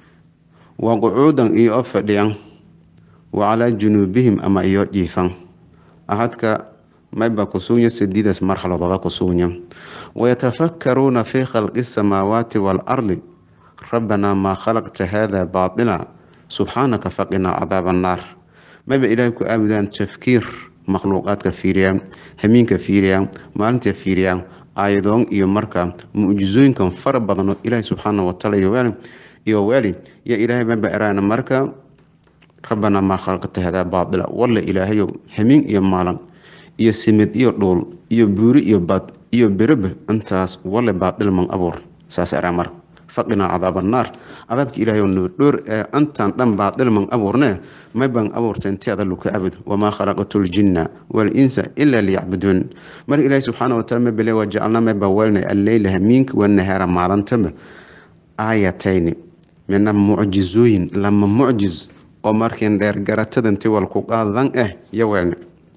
wa qucuudan iyo oo fadhiyan wa calaa junuubihim ama iyo jiifan ahadka mayba kusuunya sidiidaas marxaladooda kusuunya wayatafakkaruuna fii khalqi asamaawaati waalardi rabbanaa maa khalaqta haada baatila subxaanaka faqinaa cadaaba annaar mayba ilaahay ku aabudaan tafkiir makhluuqaadka fiiriyaan hamiinka fiiriyaan maalinta fiiriyaan aayadoon iyo marka mucjizooyinkan fara badan oo ilaahay subxaana wataala iyo weeli yo ilaahay mayba eraana marka rabbanaa maa khalaqta hadaa baatila walla ilaahayow hamiin iyo maalan iyo simid iyo dhuul iyo buuri iyo bad iyo bereba intaas walle baadil man abuur saas eraa marka faqinaa cadaaba annaar cadaabka ilaahay oo noodhoor ee antan dhan baa dhilman abuurne may baan abuurtay intii ada luka abud wamaa khalaqatu ljinna walinsa ilaa liyacbuduun marka ilaahay subxaana wataala ma bele wajacalnaa may baa weelnay alleyla hamiinka wanahaara maalintaba aayatayni mina mucjizooyin lama mucjiz oo markiin dheer garatadanti walku qaadan ah iyo weelne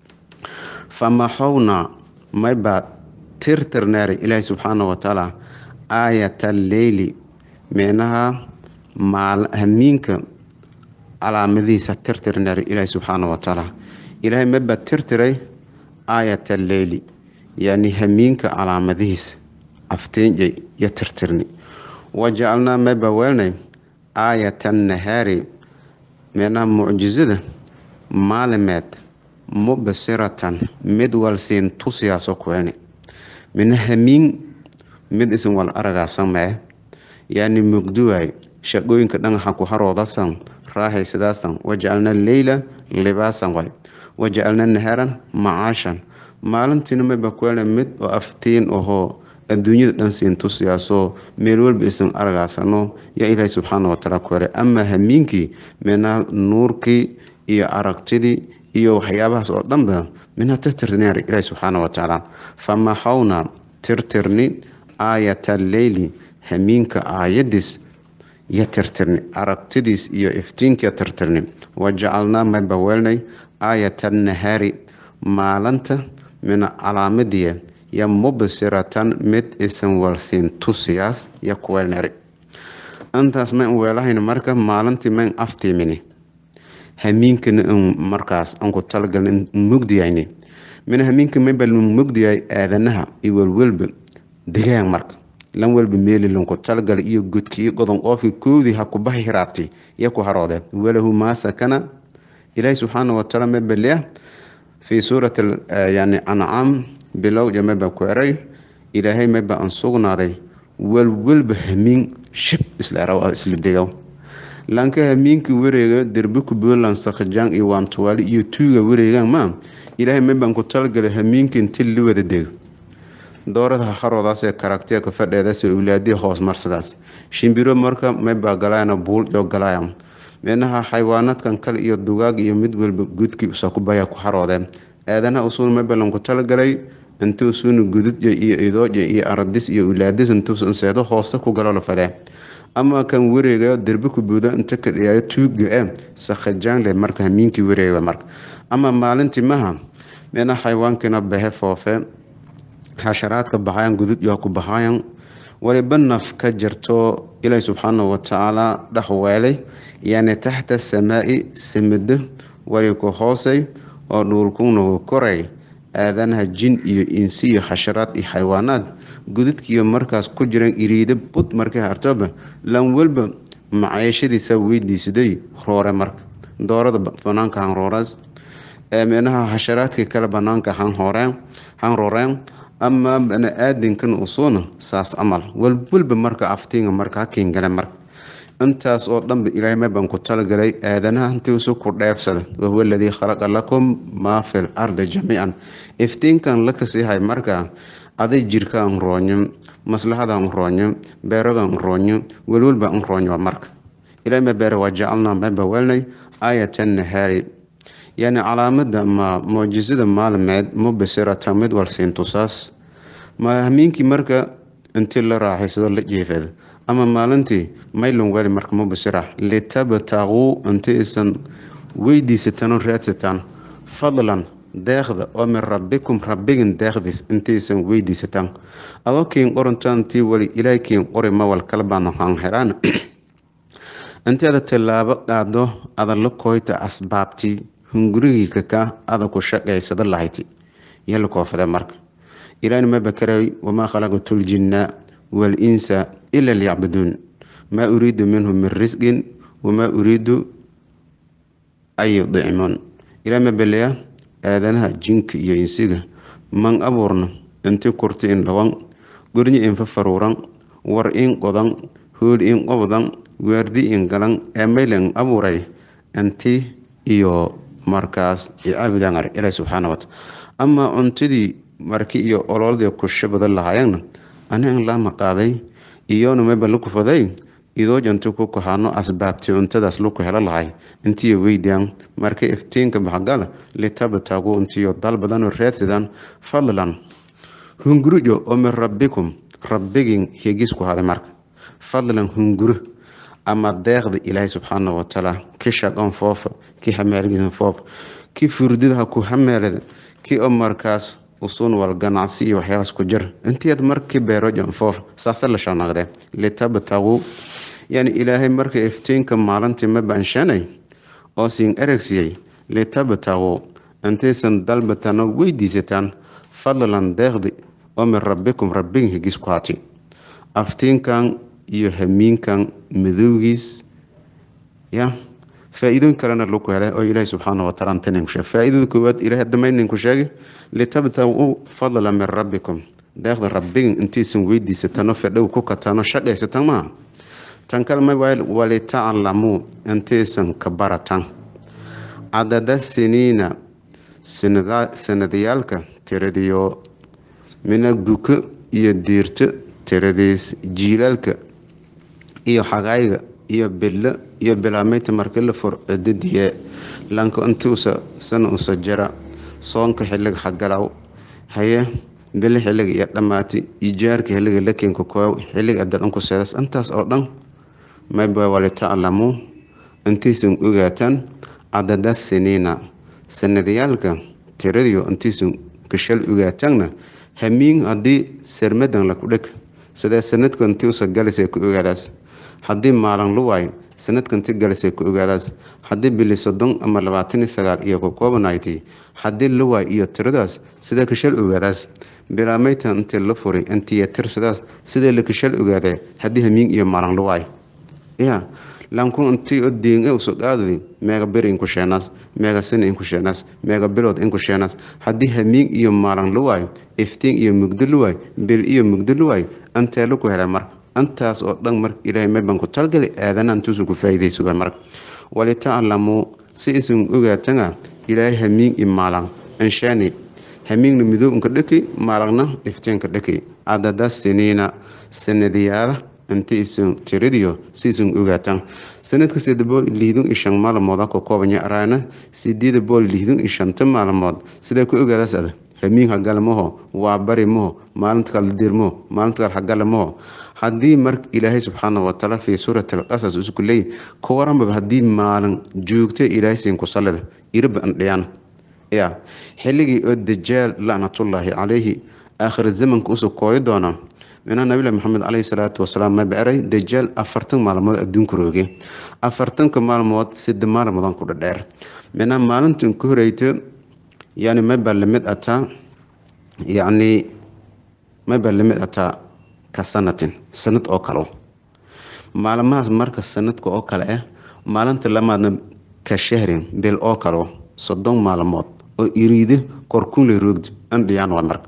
famaxowna may baa tirtirneeray ilaahay subxaana watacaala aayat alleyli micnaha hamiinka calaamadihiisa tirtirneeray ilaahay subxaana watacaala ilaahay may baa tirtiray aayat alleyli yani hamiinka calaamadihiisa afteenjay iyo tirtirni wajacalnaa may baa weelnay aayat annahaari micnaha mucjizada maalimeed mubsiratan mid walsiin tusiyaasoo kuelni mina hamiin mid isin wal aragaasan mee yani mugduwaay shaqooyinka dhagaxa ku haroodasan raaxaysadaasan wajacalna leyla libaasan way wajacalna naharan macaashan maalintiina mayba kuelna mid oo aftiin ahoo adduunyada dhan siin tusiyaasoo meel walba isan aragaasano yaa ilaahay subxaana wataala ku hele amaa hamiinkii mina nuurkii iyo aragtidii iyo waxyaabahaas oo dhanba minha tirtirneer ilaahi subxaana watacaala famaxawna tirtirni aayata alleyli hamiinka aayadiis iyo tirtirni aragtidiis iyo iftiinkiya tirtirni wajacalnaa mayba weelnay aayata annahaari maalinta mina calaamadiya yo mubsiratan mid isan walsiin tusiyaas yo kuweelneri intaas mayn weelahayna marka maalintii mayn aftiimini hamiinkana n markaas anku talagalna mugdiyayni mina hamiinka mayba mugdiyahay aadanaha iyo welwelba degaan marka lan welba meeli lanku talagala iyo godki iyo godon qoofki koodii ha kubahi hiraabti iyo ku haroode walahu maa sakana ilaahi subxaana wataala mayba leah fii suurati yani ancaam bilowja mayba ku eray ilaahay mayba an sugnaaday welwelba hamiin shib isla isla degaw lanka hamiinka wareega derbiku buntland sakhajaan iyo waantuwaali iyo tuuga wareegaan ma ilaahay maybaan ku talagalay hamiinka inti la wada dego doorada haroodaas ee karagtiya ka fadheedaas awlaadiya hoos marsadaas shimbiro marka maybaa galaayana buul iyo galaaya micnaha xayawaanaadkan kale iyo dugaag iyo mid walba gudkii usakubaya ku haroodeen aadanaha usuuna maybalan ku talagalay inti usuuna gududya iyo idooja iyo aradis iyo ulaadis intuusanseedo hoosta ku galo lafadee ama kan wareegayo derbi ku buuda inta ka dhiyaayo tuuga e sakhajaan leh marka hamiinkii wareega marka ama maalintii maha mina xayawaankiina bahe foofe xasharaadka baxayan gudud iyo ku baxayan waliba naf ka jirto ilaahi subxaana watacaala dhex weelay yani taxta samaai samado wali ku hoosay oo dhuulkunagu koray aadanaha jin iyo insi iyo xasharaad iyo xayawaanaad gududkiiyo markaas ku jiran iriida bud markay hartoba lan walba macaashadiisa weydiisaday roore marka doorada banaanka han roorees minaha xasharaadkii kale banaanka han horeen han rooreen ama bani-aadinkan usuuna saas camal walwalba marka aftiinga marka hakiin gale marka intaas oo dhanba ilaahay maybaan ku talagalay aadanaha intiisu ku dheefsada wahuwa aladii khalaqa lakum maa fi l ardi jamiican iftiinkan la kasiihay marka aday jirka an roonyo maslaxada an roonyo beeraga an roonyo welwalba an roonyo marka ilahay ma beere waa jacalnaa mayba weelnay aayata nahaari yani calaamada ma mucjisada maalimeed mubasirata mid walsiin tusaas ma hamiinkii marka intii la raaxaysado la jeefada ama maalintii maylon weli marka mubasira litabtaquu inti isan weydiisataan oo raadsataan fadlan deeqda oo min rabbikum rabbigin deeqdiis intaysan weydiisataan adoo kiin qorantaantii wali ilaah kiin qori mawal kala baanahaan helaan intii ada tallaabo qaado ada la kooyta asbaabtii hungurigii kakaa ada ku shaqaysada lahayti iyo la koofada marka ilaahna ma bakaray wamaa khalaqatu ljinna walinsa ila liyacbuduun maa uriidu minhum min risqin wamaa uriidu an yudcimuun ilaah ma beleya aadanaha jinka iyo insiga man abuurna inti kurti in dhawan gornyi in fafaruuran war in qodan hool in qobdan waardi in galan ee maylan abuuray inti iyo markaas icaabudan ar ilaah subxaana wataala amaa cuntidii marki iyo ololadii kushabada lahaayeenna ani an laama qaaday iyona mayba laku faday idoo janto ku kaxaano asbaabtii cuntadaas laku helo lahay intiyo weydiyaan marka iftiinka baxgala litabtagu intiyo dal badanoo raadsadaan fadlan hungurijo oo min rabbikum rabbigin higisku haday marka fadlan hunguro ama deeqda ilaahay subxaana watacaala ki shaqon foofa ki hameelgiisan foofa ki furdidaha ku hameelada ki oo markaas usuun wal ganacsi iyo waxyaabaas ku jir intiyaad markii beerojan foofa saasa la shanaqdee litabtagu yani ilaahay marka iftiinka maalintii ma banshanay oo siin eregsiyey litabtagu intaysan dalbatano weydiisataan fadlan deeqdi oo min rabbikum rabbigin higis ku hati aftiinkan iyo hamiinkan madowgiis ya faa-iidooyin kalena laku helay oo ilaahi subxaana wataala antaninku sheeg faa-idada koowaad ilahay damayninku sheegay litabtagu fadla min rabbikum deeqda rabbigin intaysan weydiisatano fedhow ku katano shaqaysatan maaha tan kale ma walitaclamuu intaysan ka baratan cadada siniina sanadayaalka tiradiyo mina buko iyo diirto tiradiis jiilaalka iyo xagayga iyo bilo iyo bilaamaynta markii la fur cidadiye lanka intuusa sana usa jara soonka xiliga xagalaw haye bili xiliga iyo dhammaati ijaarka xiliga lakenka koow xiliga adadanku seedas intaas oo dhan mayba walitaclamuu intaysan ogaataan cadada siniina sanadayaalka tiradiyo intaysan gashal ogaataanna hamiin haddii sermadan laku dheg sidee sanadka intii usa galisay ku ogaadaas haddii maalin lu waayo sanadka inti galisay ku ogaadaas haddii bili soddon ama labaatan iyo sagaal iyo ku koobanayti haddii la waay iyo tiradaas sidee kashal ogaadaas bilaamayta intii la furay intiiyo tirsadaas sidee la kashal ogaadee haddii hamiin iyo maalin lu waayo ya lanku intii o diin uso qaadadi meega bir inku sheenaas meega sina inku sheenaas meega bilood inku sheenaas haddii hamiin iyo maalin la waayo iftiin iyo mugdo la waayo bil iyo mugdo la waayo intee laku helay marka intaas oo dhan marka ilaahay mayban ku talgali aadana intuusu ku faa'iidaysado marka walitaclamuu si isan ogaatana ilaahay hamiin iyo maalin inshaani hamiinna midow inka dhaki maalagna iftiinka dhaki cadada siniina sanadiyaala inta isan tiradiyo si isan ogaataan sanadka sida bool lihdun iyo shan maalmooda ka koobanya araana sideeda bool lihdun iyo shanta maalmood sidee ku ogaadaas ada hamiin hagale maho waa bari maho maalinta kala dir maho maalinta kale hagale maho haddii marka ilaahay subxaana watacaala fii suurati alqasas isku leey ka waranbaba haddii maalin joogto ilaahay siin ku sallida iraba andhiyaan ya xilligii oo dajaal lacnatullaahi calayhi aakhir zamanka usoo kooyi doona minaa nabilahi maxamed caleyhi salaatu wasalaam ma baaray dajaal afartan maalmood adduunka rooge afartanka maalmood sida maalmoodan ku dhadheer minaa maalintan ku horeyta yani maybaa lamid ataa yacni maybaa lamid ataa ka sanatin sanad oo kale maalmahaas marka sanadka oo kale ah maalinta lamaadna ka shahrin bil oo kale soddon maalmood oo iriide korkunle roogdi andhiyaan waa marka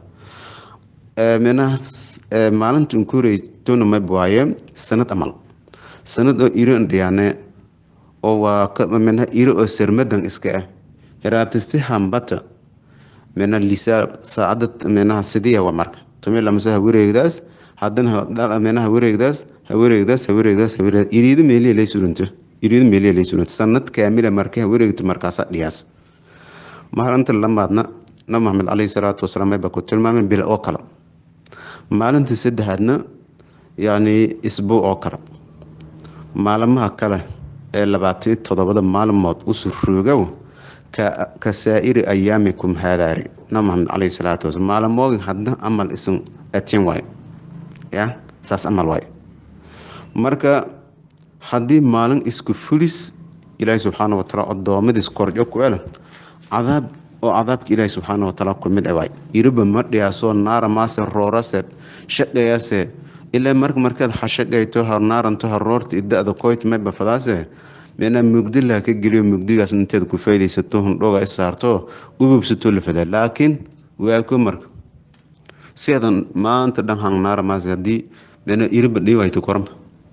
minahaas maalinta ku horeytona mayb waaye sanad amal sanad oo iro andhiyaane oo waa mina iro oo sermadan iska ah hiraabtisti hambata mina lisa saacada minaha sidiya waa marka tumi lamase hawareegdaas hadana minaha wareegdaas hawareegdaas hawareegdaas hawareegdaas iriido meeliya lay suranto iriido meeliya lay suranto sanad kaamila markay hawareegto markaasa dhiyaas maalinta lamaadna nabi maxamed caleyhi salaatu wasalaam mayba ku tilmaamay bil oo kale maalinta saddexaadna yacni isbuu oo kale maalmaha kale ee labaatan toddobada maalmood usu roogow ka saa'iri ayaamikum haadaari nabi maxamed caleyhi salaatu wasalaam maalmoogin hadna amal isun atin waayo ya saas amal waayo marka haddii maalin isku fulis ilaahi subxaana watacaala addoommadiis korjo ku ele cadaab oo cadaabka ilaahi subxaana watacaala ku mid waay iriba ma dhiyaasoo naara maase roorase shaqeeyase ilaa marka markaad xashaqayto harnaaranto haroorta idada koyt mayba fadaase meenaa mugdilaha ka geliyo mugdigaas inteed ku faydaysato hundhoga i saarto ububsato la fadaa laakiin waako marka si adan maanta dhan hangnaara maase haddii meenaa iriba dhiwayto korma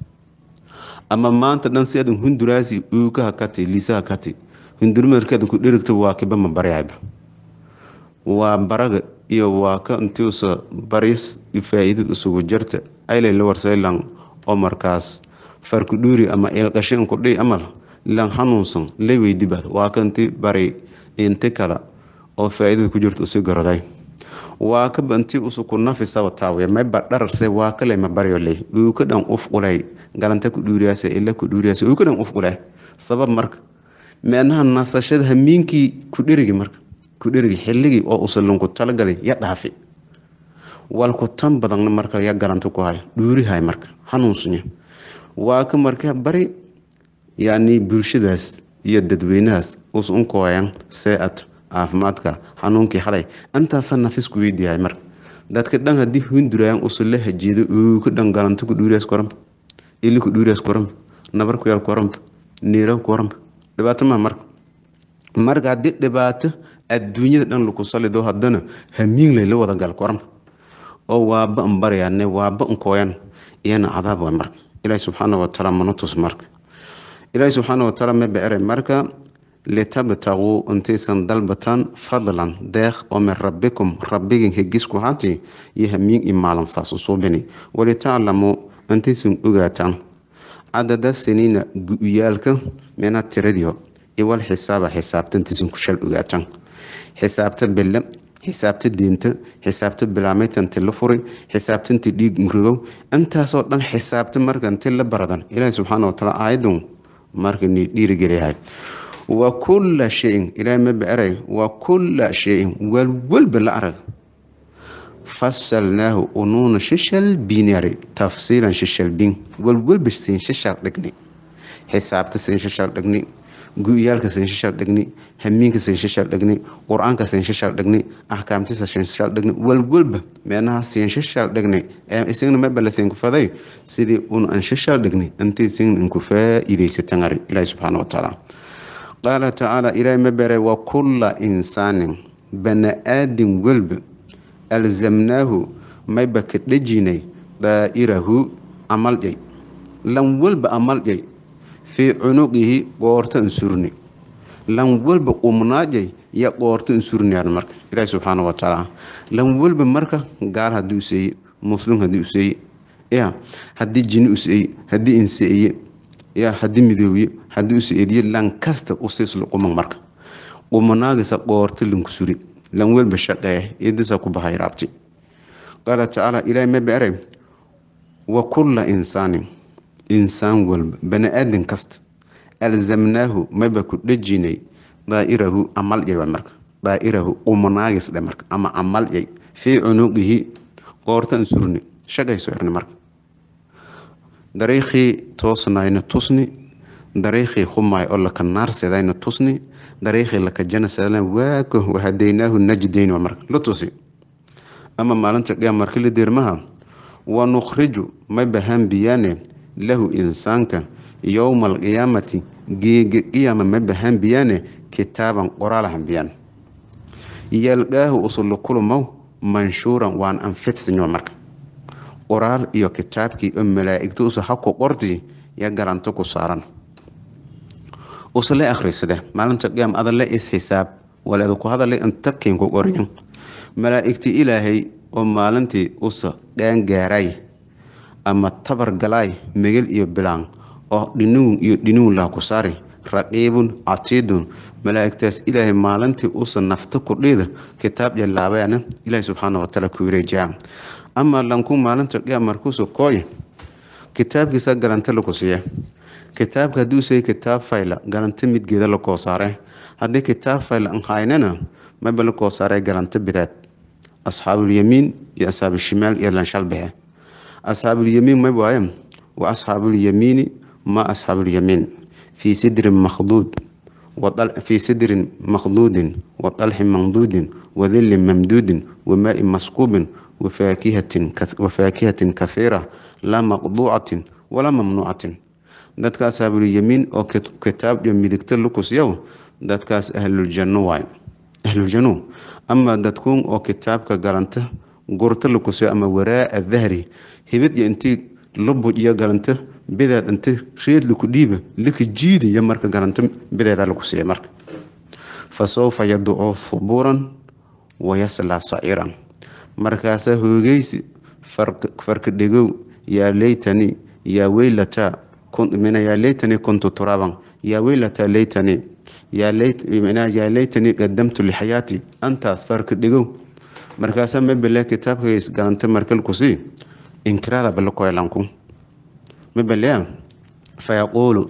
ama maanta dhan si adan hunduraasi uukaha kati liisaha kati hundurmarkeeda ku dhirigto waa kiba ma baryayba waa baraga iyo waa ka intiusa baris faa-iidad isugu jirta aylay la warsaylan oo markaas farku dhuuri ama eelqashin kudhi amal lan hanuunsan la weydibaad waa kanti bari inti kale oo faa-idada ku jirta usi goroday waa ka banti usuku nafisaba taawiya mayba dhararse waa kale ma baryo leh uu ka dhan uf ulay galanta ku dhuuriyaase ila ku dhuuriyaase uu ka dhan uf ulay sabab marka meenaha nasashada hamiinkii ku dherigi marka ku dherigi xilligii oo usalunku talagalay ya dhaafi walku tan badanna marka ya galanta ku hay dhuurihay marka hanuunsunya waa ka marka bari yani bulshadaas iyo dadweynahaas us unkooyan see-at caafimaadka xanuunkii xalay intaasa nafis ku weydiiyahay marka dadka dhan haddii hunduraayan usula hajiido uu ka dhan galanto ku dhuuriyaas koranba ili ku dhuuriyaas koranba nabar ku yaal koranba niira koranba dhibaato maa marka marka haddii dhibaato adduunyada dhan laku salido haddana hamiin layla wada gal koranba oo waaba n baryaane waaba nkooyan iyana cadaab waa marka ilaahi subxaana watacaala mana tus marka ilaahi subxaana watacaala ma beere marka litabtaguu intaysan dalbataan fadlan deeq oo min rabbikum rabbigin hegisku haati iyo hamiin i maalin saas usuubini walitaclamuu intaysan ogaataan cadada siniina gu-yaalka mina tiradiyo iwal xisaaba xisaabta intaysan ku shal ogaataan xisaabta bille xisaabta diinta xisaabta bilaameytanti la furi xisaabtanti dhiig murigow intaasoo dhan xisaabta markanti la baradan ilaahi subxaana watacaala aayadun markani dhiirigeliyahay wa kulla shayin ilaahay ma beeray wa kulla shayin walwalba la arag fasalnaahu unuuna shishal biinari tafsiilan shishal biin walwalba siin shishal dhigni xisaabta siin shishal dhigni gu-yaalka siin shishal dhigni hamiinka siin shishal dhigni qur-aanka siin shishal dhigni axkaamtisa siin shishal dhigni walwalba meenaha siin shishal dhigni ee isagna mabala siin ku faday sidii un an shishal dhigni intii siin inku faa-iidaysatan ari ilaahi subxaana watacaala qaala tacaala ilaahay ma beray wa kulla insaanin bani-aadin walba alzamnaahu mayba ka dhejinay daa'irahu amaljay lan walba amaljay fii cunuqihi qoorta insurni lan walba qumnaajay ya qoorta insurniyaan marka ilaahi subxaana watacaala lan walba marka gaal haddii useeye muslim haddii useeye ya haddii jini useeye haddii inseeye ya haddii midoobiye haddii useediye lan kasta usiisla quman marka qumanaagisa qoorta lanku suri lan welba shaqeeye idisa ku bahay raabti qaala tacaala ilaahi ma beeray wa kulla insaanin insaan walba bani-aadin kasta alzamnaahu mayba ku dhejinay daa'irahu amalyay waa marka daa'irahu qumanaagis dhe marka ama amalyay fii cunuqihi qoorta insurni shaqayso erni marka dariikhii toosnayna tusni dariikhii humaay oo laka naarsedayna tusni dariikhii laka janasedana waako wahadaynaahu najdayn waa marka la tusi ama maalinta qiyaam marka la deermaha wa nukhriju may bahaan biyaane lahu insaanka yowma alqiyaamati geega qiyaama ma bahaan biyaane kitaaban qoraalahan biyaan yalqaahu usula kulumow manshuuran waan anfidsinyo marka qoraal iyo kitaabkii oo malaa-igta usa haku qorti ya garanto ku saaran usale akhrisade maalinta qiyaam adale is-xisaab waleeda ku hadalay intakin ku qoryan malaa-igtii ilaahay oo maalintii usa qaangaaray ama tabar galaay megel iyo bilaan oo dhiniwn iyo dhiniwn lah ku saari raqiibun catiidun malaa-igtaas ilaahay maalintii usa nafta kudhiida kitaab yalaabayana ilaahay subxaana watacaala ku wareejiyaa ama lanku maalinta qiyaam markuusa kooy kitaabkiisa galanta laku siiya kitaabka hadduu say kitaab fayla galanta midgeeda la koo saare haddii kitaab fayla an haynana maba la koo saare galanta bidaad asxaabulyamiin iyo asxaabuushimaal iyo lanshalbexe asxaabulyamiin may waaye wa asxaabulyamiini ma asxaabulyamiin fii sidrin makhduud fii sidrin makhduudin wa dalxin mamduudin wa dillin mamduudin wa maa-in maskuubin wafaakihatin kahiira laa maqduucatin walaa mamnuucatin dadka asxaabulyamiin oo kitaab iyo midigta lukusyow dadkaas ahluljanno waay ahluljanno ama dadkuun oo kitaabka galanta gurta lukusyo ama waraa dahri hibid iyo intii lubuj iyo galanta bideed inti reed laku dhiiba laka jiidaya marka galanta bideeda laku siiya marka fa sawfa yaducuu hubuuran wayaslaa saciiran markaasaa hoogeysi farka dhegow yaa leytani yaa weylata mina yaa laytanii kuntu turaaban yaa weylata laytanii yaa laytanii qadamtu lixayaati antaas farka dhigow markaasa mabele kitaabkays galanta markalkusii inkiraada balakoylanku mabelea fayaquulu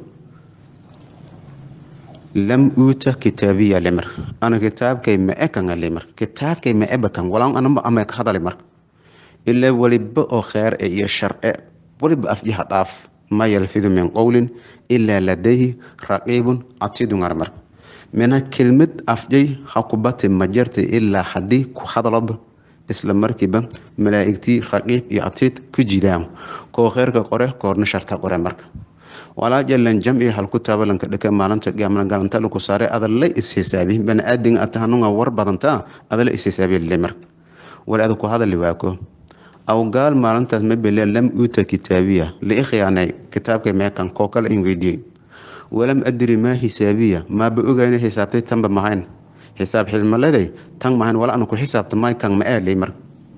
lam uuta kitaabiya limar ana kitaabkay ma ekanga limar kitaabkay ma ebakan walaan anamba ama ka hadali mar ilaa waliba oo kheer e iyo sharce waliba afyaha dhaaf ma yalfidu min qowlin ilaa ladayhi raqiibun catiidun armar mina kelmad afjay ha ku bati ma jartay ilaa haddii ku hadaloba isla markiiba malaa'igtii raqiib iyo catiid ku jidaan koo kheerka qore koorna sharta qore marka walaa jalan jamci halku taabalanka dhaka maalinta gaamna galanta laku saare adala is-xisaabi bani-aadin atahanunga war badanta adala is-xisaabi lile marka wali ada ku hadali waako aw gaal maalintaas ma bele lam uuta kitaabiya la i khiyaanay kitaabka meekan koo kale in weydiiyey walam adri maa xisaabiya maaba ogayna xisaabtay tanba mahayn xisaab xilmaleday tan mahayn wala ana ku xisaabta may kan ma eelay mar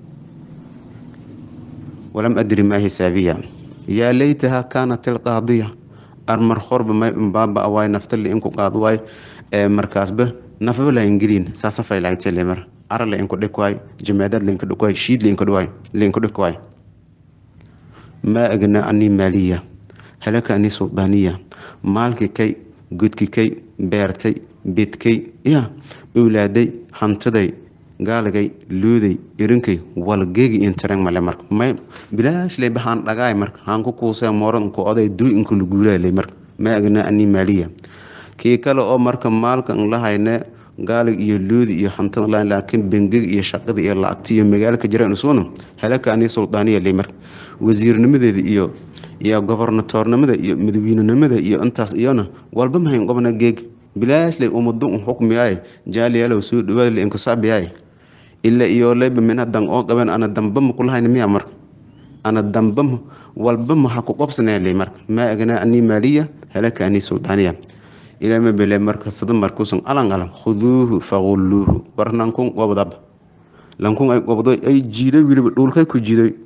walam adri maa xisaabiya yaa laytaha kaanat ilqaadiya armar horba may baaba waay naftali inku qaad waay markaasba nafaba laingeliin saasafay laaytele mar ara la inku dhik waay jamaadaad lainku dhik waay shiid lainku dhik waay lainku dhik waay maa agna anii maaliya halaka anii suldaaniya maalkii kay gudki kay beertay bidkay ya owlaaday hantiday gaaligay luuday irinkay walgeegi intareng male marka may bilaashley bahaan dhagaay marka haanku kuusee mooranku oday duy inku laguulaaley marka maa agna anii maaliya kii kale oo marka maalka n lahayne gaalig iyo luudi iyo hantada lahayn laakiin bengiga iyo shaqada iyo lacagta iyo magaalaka jiraan isuuna halaka anii suldaaniya ley marka wasiirnimadeeda iyo iyo gobornatoornimada iyo madaweynenimada iyo intaas iyona walba mahayn qobna geeg bilaashley umadu un xukmiyaay jaaliyaalow soo dhawaad le inkasaabiyaay ila iyo leyba mina dan oo qaben ana dambama kulahayn miya marka ana dambama walba maha ku qobsanaya ley marka maa agnaa anii maaliya halaka anii suldaaniya ilaa ma bele marka sada markuusan alan alan khuduuhu faqulluuhu war nankun qobdaba lankun ay qobdo ay jiiday wiliba dhulkay ku jiiday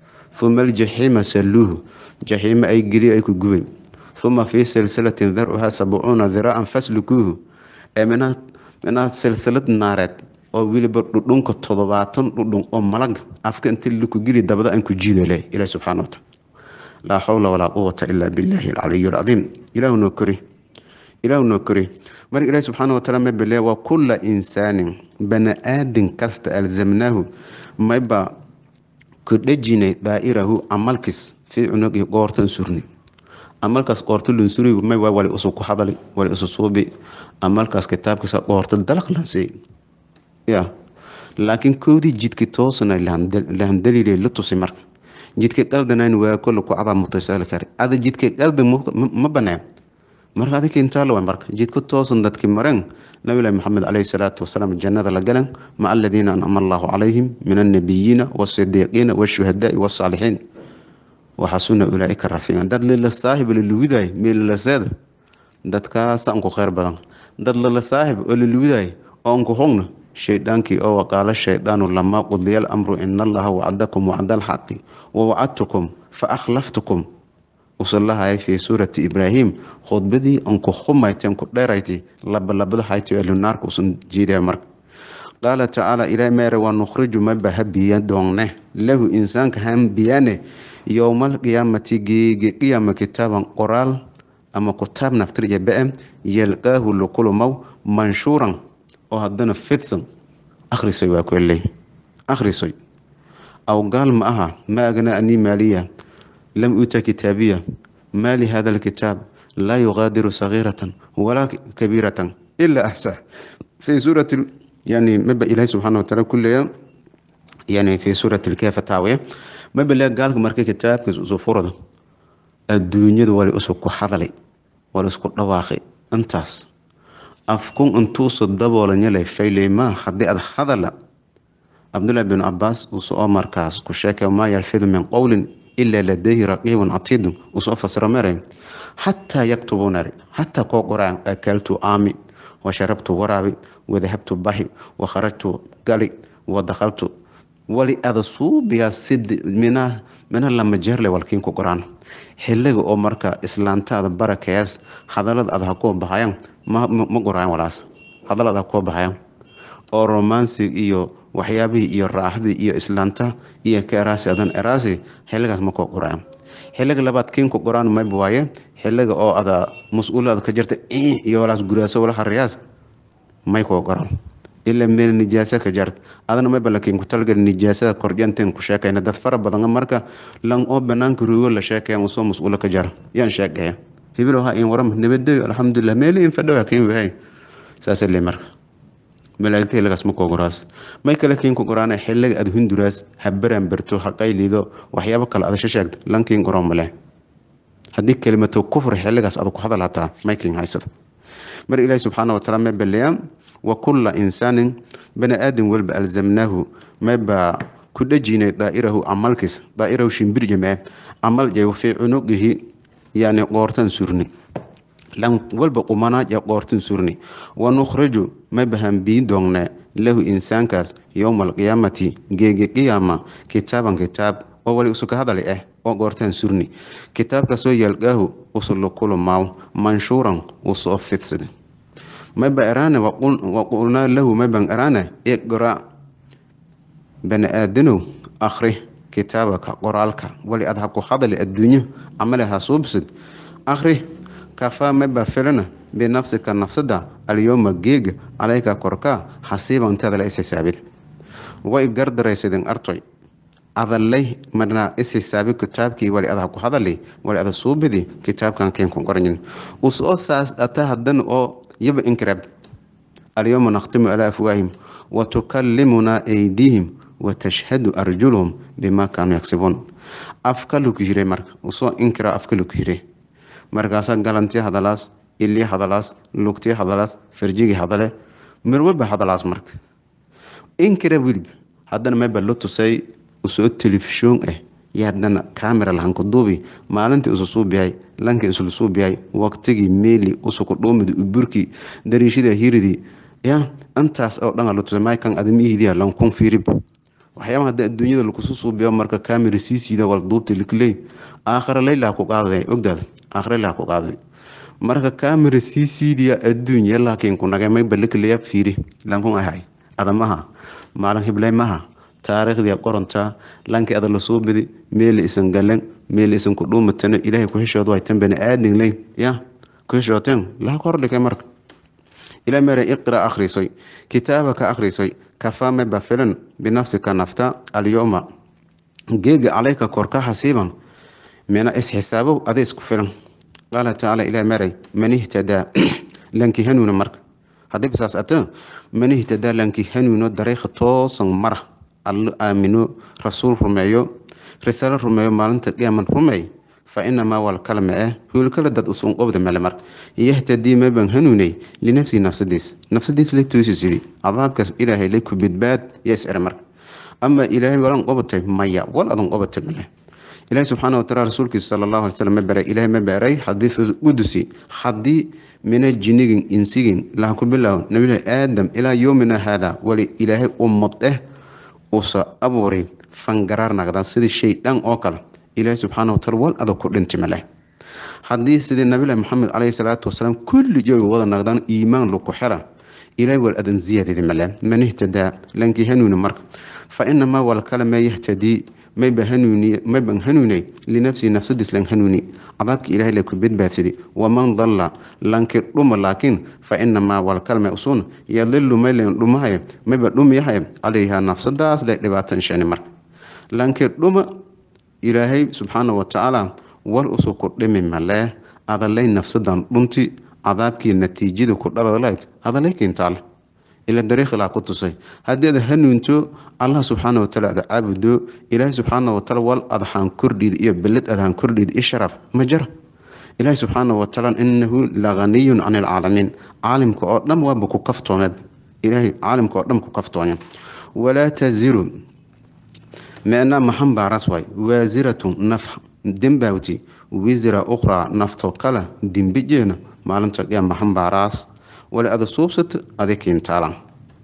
uma aljaxiima salluuhu jaxiima ay geliy ay ku gubay uma fii silsilatin daruhaa sabcuuna diraacan faslukuuhu ee minaa silsilad naareed oo weliba dhudhunka toddobaatan dhudhun oo malag afka inta laku geli dabada aan ku jiido leh ilaah subxana wataala laa xawla walaa quwata ilaa billaahi alcaliy alcadiim ilaahu noo kori ilaahu noo kori marka ilaahi subxaana wataala ma bele waa kulla insaanin bani aadin kasta alzamnaahu mayba ku dhejinay daa'irahu camalkiis fii cunugi goortan surni amalkaas qoorto lunsuri may waa wali usu ku hadali wali usu suubi amalkaas kitaabkiisa qoorto dalaq lansey ya laakiin koodii jidki toosna lahan daliilay la tusi marka jidka qaldanayn waa kolle ku adaa mutaysali kare ada jidka qalda ma banaan marka adika intaala way marka jidka toosan dadki mareen nabilahi maxamed caleyhi salaatu wasalaam jannada la galan maca aladiina anama allahu calayhim min annabiyiina waasidiiqiina washuhadaai wasaalixiin waxasuna ulaaika rafiican dad lila saahib lalawidaay meelalaseeda dadkaasa anku kheyr badan dad lala saahib oo lalawidaay oo anku hogna shaydaankii oo waqaalo shaydaanu lamaa qudiya alamru ina allaha wacdakum wacda alxaqi wawacadtukum fa akhlaftukum usalahaya fii suurati ibraahim khudbadii anku humayten ku dheerayti labalabada hayti elunaarka usan jeedaya marka qaala tacaala ilaa meere waa nukhriju maba habiya doonne lahu insaanka hambiyane yowmal qiyaamati geege qiyaama kitaaban qoraal ama kutaab naftir iyo be-e yalqaahu lukulumow manshuuran oo haddana fidsan akhrisoy waa kueley akhrisoy aw gaal ma aha ma agnaa anii maaliya lam uuta kitaabiya maa lihada alkitaab laa yuqaadiru sagiiratan walaa kabiiratan ilaa axsaa fii suurati yani maba ilaahi subxaana wataala kuleeya yani fii suurati lkeefa taawiya maba le gaalka marka kitaabkiis usu furada adduunyada wali usu ku hadalay wali isku dhawaaqay intaas afkun intuusu daboolanyalay fayleymaa haddii ad hadala cabdullahi bin cabaas usoo markaas ku sheekay maa yalfidu min qowlin ilaa ladayhi raqiibun catiidun usoo fasiro maray xataa yaktubuunari xataa koo qoraan akaltu aami wa sharabtu waraabi wadahabtu baxi wa kharajtu gali wa dakhaltu wali ada suubiyaa sid mina mina lama jeerle walkiin ku qoraan xiliga oo marka islaantaada barakayaas hadalada ada ha koo baxayaan ma ma qoraayan walaas hadalada ha koo baxayaan oo romansig iyo waxyaabihii iyo raaxdii iyo islaanta iyo ka eraasi adan eraasi xiligaas ma koo qoraayan xiliga labaad kiin ku qoraan mayb waaye xiliga oo ada mas-uulada ka jirta iyo walaas guraaso wala hariyaas may koo qoran ilaa meel nijaasa ka jart adana mayba lakiin ku talgal nijaasada kordyanteen ku sheekayna dad fara badan marka lan oo banaanka ruugo la sheekaya usoo mas-uula ka jar yaan sheegaya hibil ha in waram nabadeyo alxamdulilah meeli in fadhowa kiin wahay saasa le marka malaa'igta xilligaas ma kooguraas may kale kiin ku qoraana xilliga aad hunduraas ha baraan barto ha qaylido waxyaabo kale aad sheegto lankiin qoran male haddii kelimatu kufri xilligaas aad ku hadal hataa may kiin haysado mar ilaahi subxaana wataala may baleeyaa wa kulla insaanin bani aadam walba alzamnaahu maybaa ku dhejinay daa'irahu camalkiis daa'irahu shimbir jamee camal jay fii cunuqihi yani qoortan surni lan walba qumanaa ya qoortan surni wa nukhriju maybahan bii doongne lahu insaankaas yowma alqiyaamati geegi qiyaama kitaaban kitaab oo wali usuka hadali ah oo qoortan surni kitaabkaasoo yalqaahu usulukulu maaw manshuuran usoo fidsada mayba eraane waqulnaa lahu mayban eraane iqra bani aadanow akhri kitaabaka qoraalka wali ad ha ku hadali adduunyo camale ha suubsad akhri kafaa mayba filana binafsika nafsada alyowma geega calayka korkaa xasiiba inteeda la is xisaabid way gardaraysadeen artoy adalay marna is xisaabi kitaabkii wali ada ku hadali wali ada suubidi kitaabkan keen ku qoranyin usoo saas ata hadan oo yaba inkrab alyawma nakhtimu ala afwaahim wa tukallimuna aydiihim wa tashhadu arjuluhum bima kaanuu yagsibuun afka lagu yire marka usoo inkira afka lagu yire markaasaa galantii hadalaas ilii hadalaas lugtii hadalaas farjigii hadale mir walba hadalaas marka inkira wilib haddana mayba la tusay usoo telefishoon ah iyo haddana camera lahanku duubi maalintii usu suubiyahay lankii isla suubiyahay waqtigii meeli usuku dhuumidi uburkii dariishida hiridii ya intaas oo dhan la tusay maykan adamihiidiya lankun fiirib waxyaabaha hadda adduunyada lakusu suubiyo marka camera siisiida wal duubta likley aakhira laylaha ku qaaday ogdaada aakhira laylaha ku qaaday marka camera siisiidiya adduunya laakiin ku nagay mayba likleya fiiri lankun ahay adamaha maalin hiblay maha taariikhdii qorantaa lankii ada la suubidi meeli isan galan meeli isan ku dhuumatano ilaahay ku heshood way tan bani aadin ley ya ku heshooteen laha ka hordhigay marka ilaa mere iqra akhrisoy kitaabaka akhrisoy kafaa mayba filan binafsika nafta alyowma geega calayka korka xasiiban mina isxisaabow ada isku filan qaala tacaala ilaa meray man ihtadaa lankii hanuuna marka haddii bisaas ata man ihtadaa lankii hanuuno dariiqa toosan mara allo aamino rasuul rumeeyo risaalo rumeeyo maalinta qiyaaman rumeey fa inamaa walkalma ah huulkala dad usun qobda mele marka yahtadii maban hanuunay linafsihi nafsadiis nafsadiis la toosi sidi cadaabkaas ilaahay la ku badbaad yaa iscere marka ama ilaahay walan qobatay maya wal adan qobatay male ilaahay subxaana wataala rasuulkiisa sala allahu alay slam ma baray ilaahay ma baaray xadiisu qudusi haddii mina jinigin insigin laha ku bilaabo nabilahi aadam ilaa yoomina haada wali ilaahay ummad eh usa abuuray fangaraar nagdaan sidii shay dhan oo kale ilaahay subxaana wataala wal adag ku dhinti male haddii sidii nabilahi maxamed caleyhi salaatu wasalaam kulli jooga wada nagdaan iimaan laku xela ilaahay wal adan ziyaadidi male man ihtadaa lankii hanuuni marka fa inamaa wal kale ma yahtadii mayba hanuuni mayban hanuunay linafsihi nafsadiis lan hanuuni cadaabka ilaahay la ku badbaadsadi waman dalla lanki dhuma laakiin fa inamaa wal kalme usun yadilu maylen dhumahay mayba dhumiyahay calayha nafsadaas le dhibaatan shani marka lanki dhuma ilaahay subxaana watacaala wal usu ku dhimi malee adalay nafsadan dhunti cadaabkii natiijada ku dhaladalayd adalay kiintaale ila dariiqilaa ku tusay haddii ada hanuunto allah subxaana wataala ada caabudo ilaahay subxaana wataala wal adhaan kordhiid iyo beled adhaan kordhiid i sharaf ma jara ilaahay subxaana wataala inahu laganiyun can ilcaalamiin caalimka oo dhan waaba ku kaftoomeed ilaahay caalimka oo dhan ku kaftoonya walaa taziru micnaa maxan baaraas waay waasiratu naf dembawti wisra ukhraa nafto kale dembijeena maalinta qiyaa maxan baaraas wali ada suubsato ada kiintaalan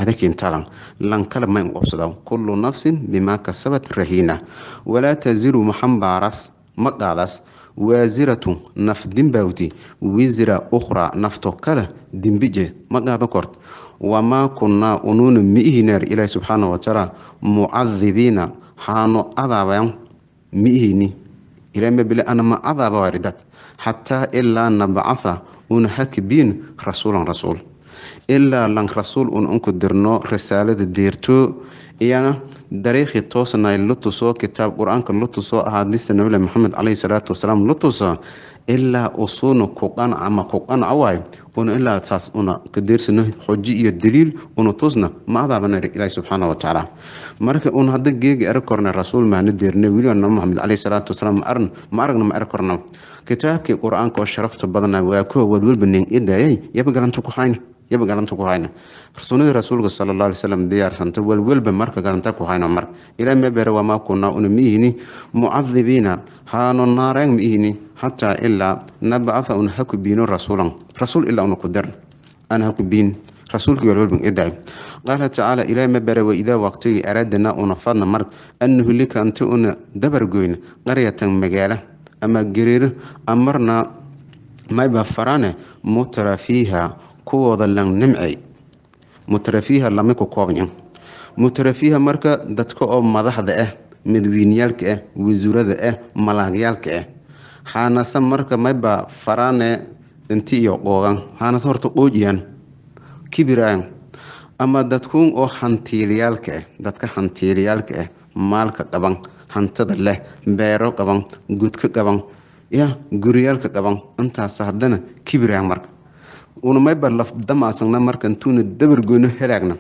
adakintalan lankale ma inqobsada kullu nafsin bimaa kasabat rahiina walaa taziru maxambaaras ma qaadas waasiratu naf dimbawti wisra ukhraa nafto kale dimbije ma qaado kort wamaa kunnaa unuuna miihineer ilaahi subxaana watacaala mucadibiina haano adaabayan miihini ilaamabile anama adaaba waridad xataa ilaa nabcatha una hakbiin rasuulan rasuul ilaa lan rasuul un unku dirno risaalada deerto iyana dariiqii toosnay la tuso kitaab qur-aanka la tuso ahaadiista nabilah maxamed caleyhi salaatu wasalaam la tuso ilaa usuuna ku qanca ama ku qanca waay una ilaa saas una kadeersano xoji iyo daliil una tusna ma adaabanay ilaahi subxaana watacaala marka un hadda geegi arag korna rasuul maana deerne weliba nabi maxamed caleyhi salaatu wasalaam ma arn ma aragna ma arag korna kitaabkii qur-aanka oo sharafta badana waa kuwa walwalba nin idayay yaba galanta ku hayna yaba galanta ku hayna sunadii rasuulka sala allah alay salam diyaarsanta walwalba marka galanta ku hayna mar ilaa mebere wamaa kunaa una miihini mucadibiina haano naareen miihini xataa ilaa nabcatha una haku biino rasuulan rasuul ilaa una ku dir aan haku biin rasuulkii walwalba iday qaala tacaala ilaa mebere waidaa waqtigii araadana una fadna mar an nuhlika anta una dabargoyn qaryatan magaala ama gariiro amarna mayba farane mutrafiiha kuwooda lan nimcay mutrafiiha lama ku koobnya mutrafiiha marka dadka oo madaxda ah madawiineyaalka ah wasuurada ah malaagyaalka ah haanase marka mayba farane inti iyo qoogan haanase horta qoojiyaan kibiraan ama dadkuun oo hantiilayaalka ah dadka hantiilayaalka ah maalka qaban hantada leh beero qaban gudka qaban ya guriyaalka qaban intaas haddana kibiraan marka una mayba lafdamaasagna marka intuuna dabargoyno helaagna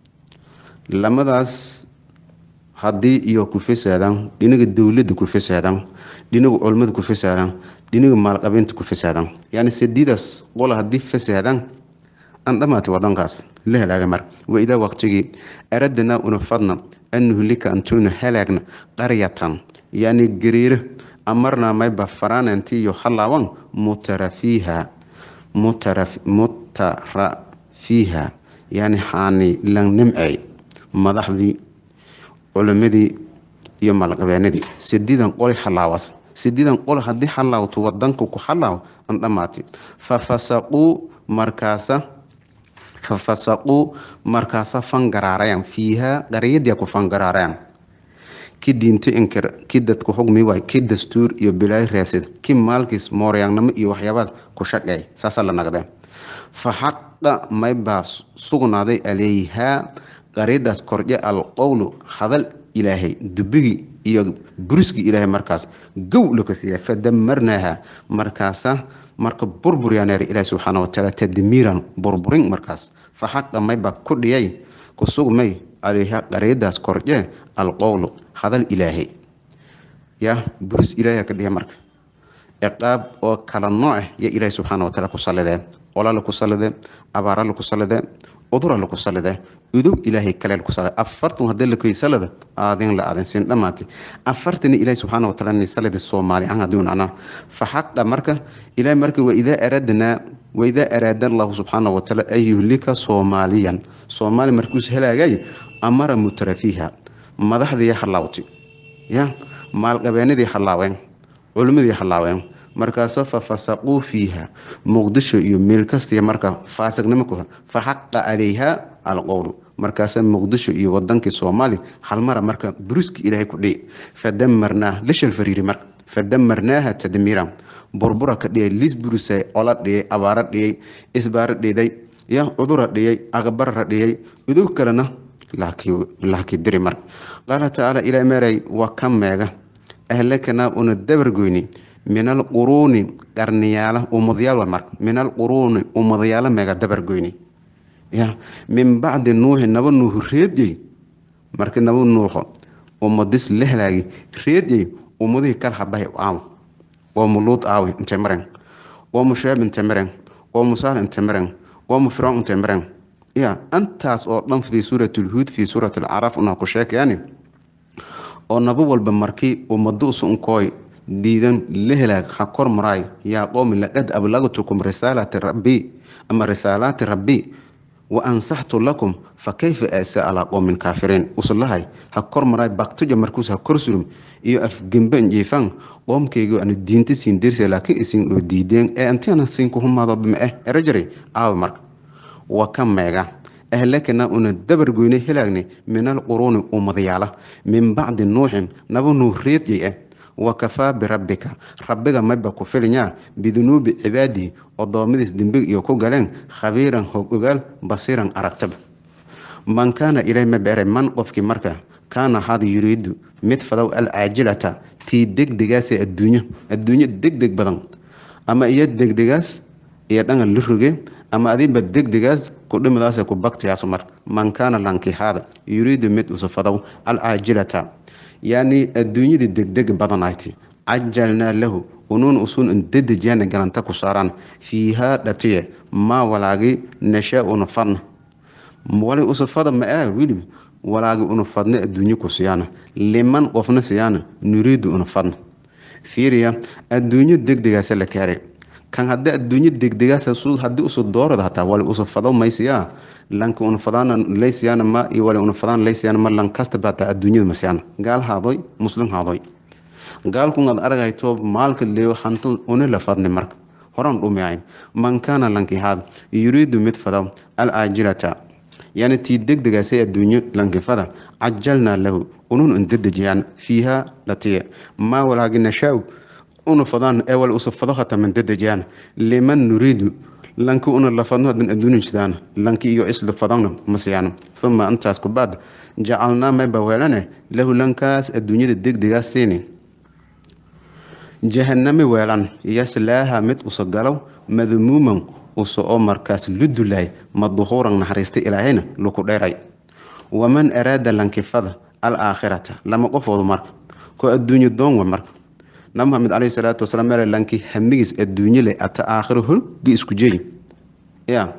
lamadaas haddii iyo ku fasaadaan dhinaga dowladda ku fasaadaan dhinaga culmada ku fasaadaan dhinaga maalqabeynta ku fasaadaan yani sadiidaas qola haddii fasaadaan aan dhamaatay wadankaas la helaaga mar wa idaa waqtigii aradana una fadna an nuhlika antuuna halaagna qaryatan yani gariiro amarna mayba faraananti iyo halaawan mutarafiiha mutarafiiha yani xaani lan nimcay madaxdii culimadii iyo malqabeenadii sidiidan qoli halaawas sidiidan qol haddii halaawto wadanka ku halaaw an dhamaatay fafasaquu markaasa fafasaquu markaasa fangaraarayaan fiihaa qaryadii ku fangaraarayaan ki diinta inkir ki dadku xugmi waay ki dastuur iyo bilaayo raasid ki maalkiis mooryaannimo iyo waxyaabahaas ku shaqeey saasaa la naqdee fa xaqa maybaa sugnaaday aleyhaa qaryadaas kordhe alqowlu hadal ilaahay dubigii iyo buriskii ilaahay markaas gow laka siiya fadamarnaaha markaasa marka burburyaneer ilaahi subxaana watacaala tadmiiran burburin markaas fa xaqa maybaa ku dhiyay ku sugmay aleyha qaryadaas kordhe alqowlu hadal ilaahay ya buris ilaahay ka dhiya marka ciqaab oo kala nooc ya ilaahi subxaana wataala ku salidee ola laku salide abaara laku salide udura laku salide udow ilaahay kale laku salide afartan hadii lakoy salida aadin la aadin siin dhamaatay afartan ilaahi subxaana wataala ni salidi soomaali aan hadii unana fa xaqa marka ilaahay marka wa idaa aradnaa wa idaa araada allahu subxaana wataala an yuhlika soomaaliyan soomaali markuus helaagay amara mutrafiiha madaxdii halaawtay ya maalqabeenadii halaaween culimmadii halaaween markaasoo fa fasaquu fiiha muqdisho iyo meel kastiya marka faasiqnimo ku fa xaqa calayha alqowlu markaasa muqdisho iyo wadankii soomaali halmara marka buruski ilaahay ku dhici fadamarnaa lishal fariiri marka fadamarnaaha tadmiira burbura ka dhiyay lis burusay ola dhiyay abaaro dhiyay isbaaro dhiday ya cudura dhiyay aqbarara dhiyay udow kalena laaki diri marka qaala tacaala ilaa meeray waa ka meega ahlakanaa una dabargoyni min alquruuni qarniyaala ummadayaal marka min alquruuni ummadayaala meega dabargoyni ya min bacdi nuuxi naba nuuxu reedyey marka naba nuuxo ummadis la halaagi reedyey ummadihii kala habahay aaw qoomu luud aawi intay maren qoomu shuceeb intay maren qoomu saal intay maren qoomu fircoon intay maren ya antaas oo dhan fii suurati lhuud fii suurati alcaraaf unaa ku sheekayani oo naba walba markii ummaduusu unkooy diidan la helaag ha kor maraay yaa qowmi laqad ablagtukum risaalati rabbi ama risaalaati rabbi wa ansaxtu lakum fa kayfa aasa alaa qowmin kaafiriin usulahay ha kor maray baktuja markuus ha kor surum iyo afgemban jiifan qoomkaygo anu diinta siin dirsa laakiin isin oo diideen ee antiana siin ku humaado bima eh erajari aawi marka wa ka meega ahlakana una dabar goyne helaagne min alquruuni ummadayaala min bacdi nuuxin naba nuureedyay ah wa kafaa birabbika rabbiga mayba ku filinyaa bidunuubi cibaadihi odoommadiis dembig iyo ku galeen khabiiran hog ogaal basiiran aragtaba man kaana ilay ma beeray man qofkii marka kaana had yuriidu mid fadow alcaajilata tii degdegaasee adduunyo adduunyo degdeg badan ama iyo degdegaas iyo dhangan la roge ama adiba degdegaas kudhimidaas ku baktiyaas mar man kaana lankihaada yuriidu mid usufadow alcaajilata yani adduunyadii degdeg badanayti cajalnaa lahu unuun usuun indedejyaana galanta ku saaraan fiihaa dhatiye maa walaagi nashaa una fadna wali usufada ma ah wilib walaagi una fadna adduunyo ku siyaana liman qofna siyaana nuriidu una fadna fiiriya adduunyo degdegaasa la kaaray kan hadii adduunyo degdegaas hadii usu doorada hataa wali usu fado maysiyaa lanka una fadaana laysiyaana ma iyo wali una fadaan laysiyaana ma lan kasta bata adduunyada masiyana gaal haadoy muslim haadoy gaalku ad aragayto maalka leeyo hanto una la fadni marka horan dhumiyayn man kaana lanki haad yuriidu mid fado alaajilata yani tii degdegaasay adduunyo lankifada cajalnaa lahu unun indedejiyaan fiiha latiya maa walaagi nashaa una fadaan ee wal usu fado hata man dedejiyaan liman nuriidu lanki una lafadno hadan adduunin jidaan lanki iyo isla fadana masiyaan uma intaas ku baad jacalnaa mayba weelane lahu lankaas adduunyada degdegaas siini jahanami weelan yaslaaha mid usa galow madmuuman usa oo markaas ludulaay madhuuran naxariista ilaahayna luku dheeray waman araada lankifada alaakhirata lama qofoodu marka ko adduunyo doonwa marka nabi maxamed caleyhi salaatu wasalaam meel lanki hamigiis adduunyo leh ata aakhiro holgi isku jeey ya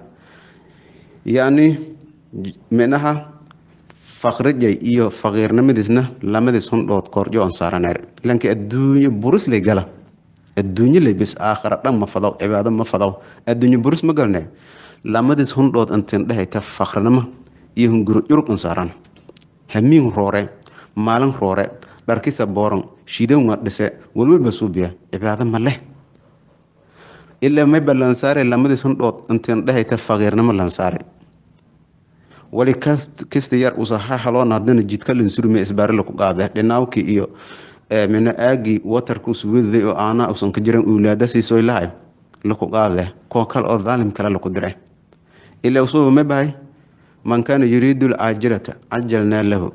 yacni minaha faqrijay iyo faqiirnimadiisna lamadiis hundhood koorjo on saaraneer lanki adduunyo buris lay gala adduunyo lay bis aakhira dhan ma fadaw cibaado ma fadaw adduunyo buris ma galne lamadiis hundhood intin dhehayta faqrinimo iyo hunguro curug on saaran hamiin roore maalin roore dharkisa booran shidan waa dhise walwalba suubiya cibaado ma leh ilaa mayba lansaare lamadiis hundhood intin dhehayta faqiirnimo lansaare wali kasta yar usaha haloon hadana jidka lansurme isbaare laku qaade dhinaawkii iyo mina aagii watarka usuwadaday oo aanaa usan ka jiran uulaada siisoy lahay laku qaade koo kale oo dhaalim kale laku dire ilaa usuba ma bahay man kaana yuriidu lcaajilata cajalnaa lahu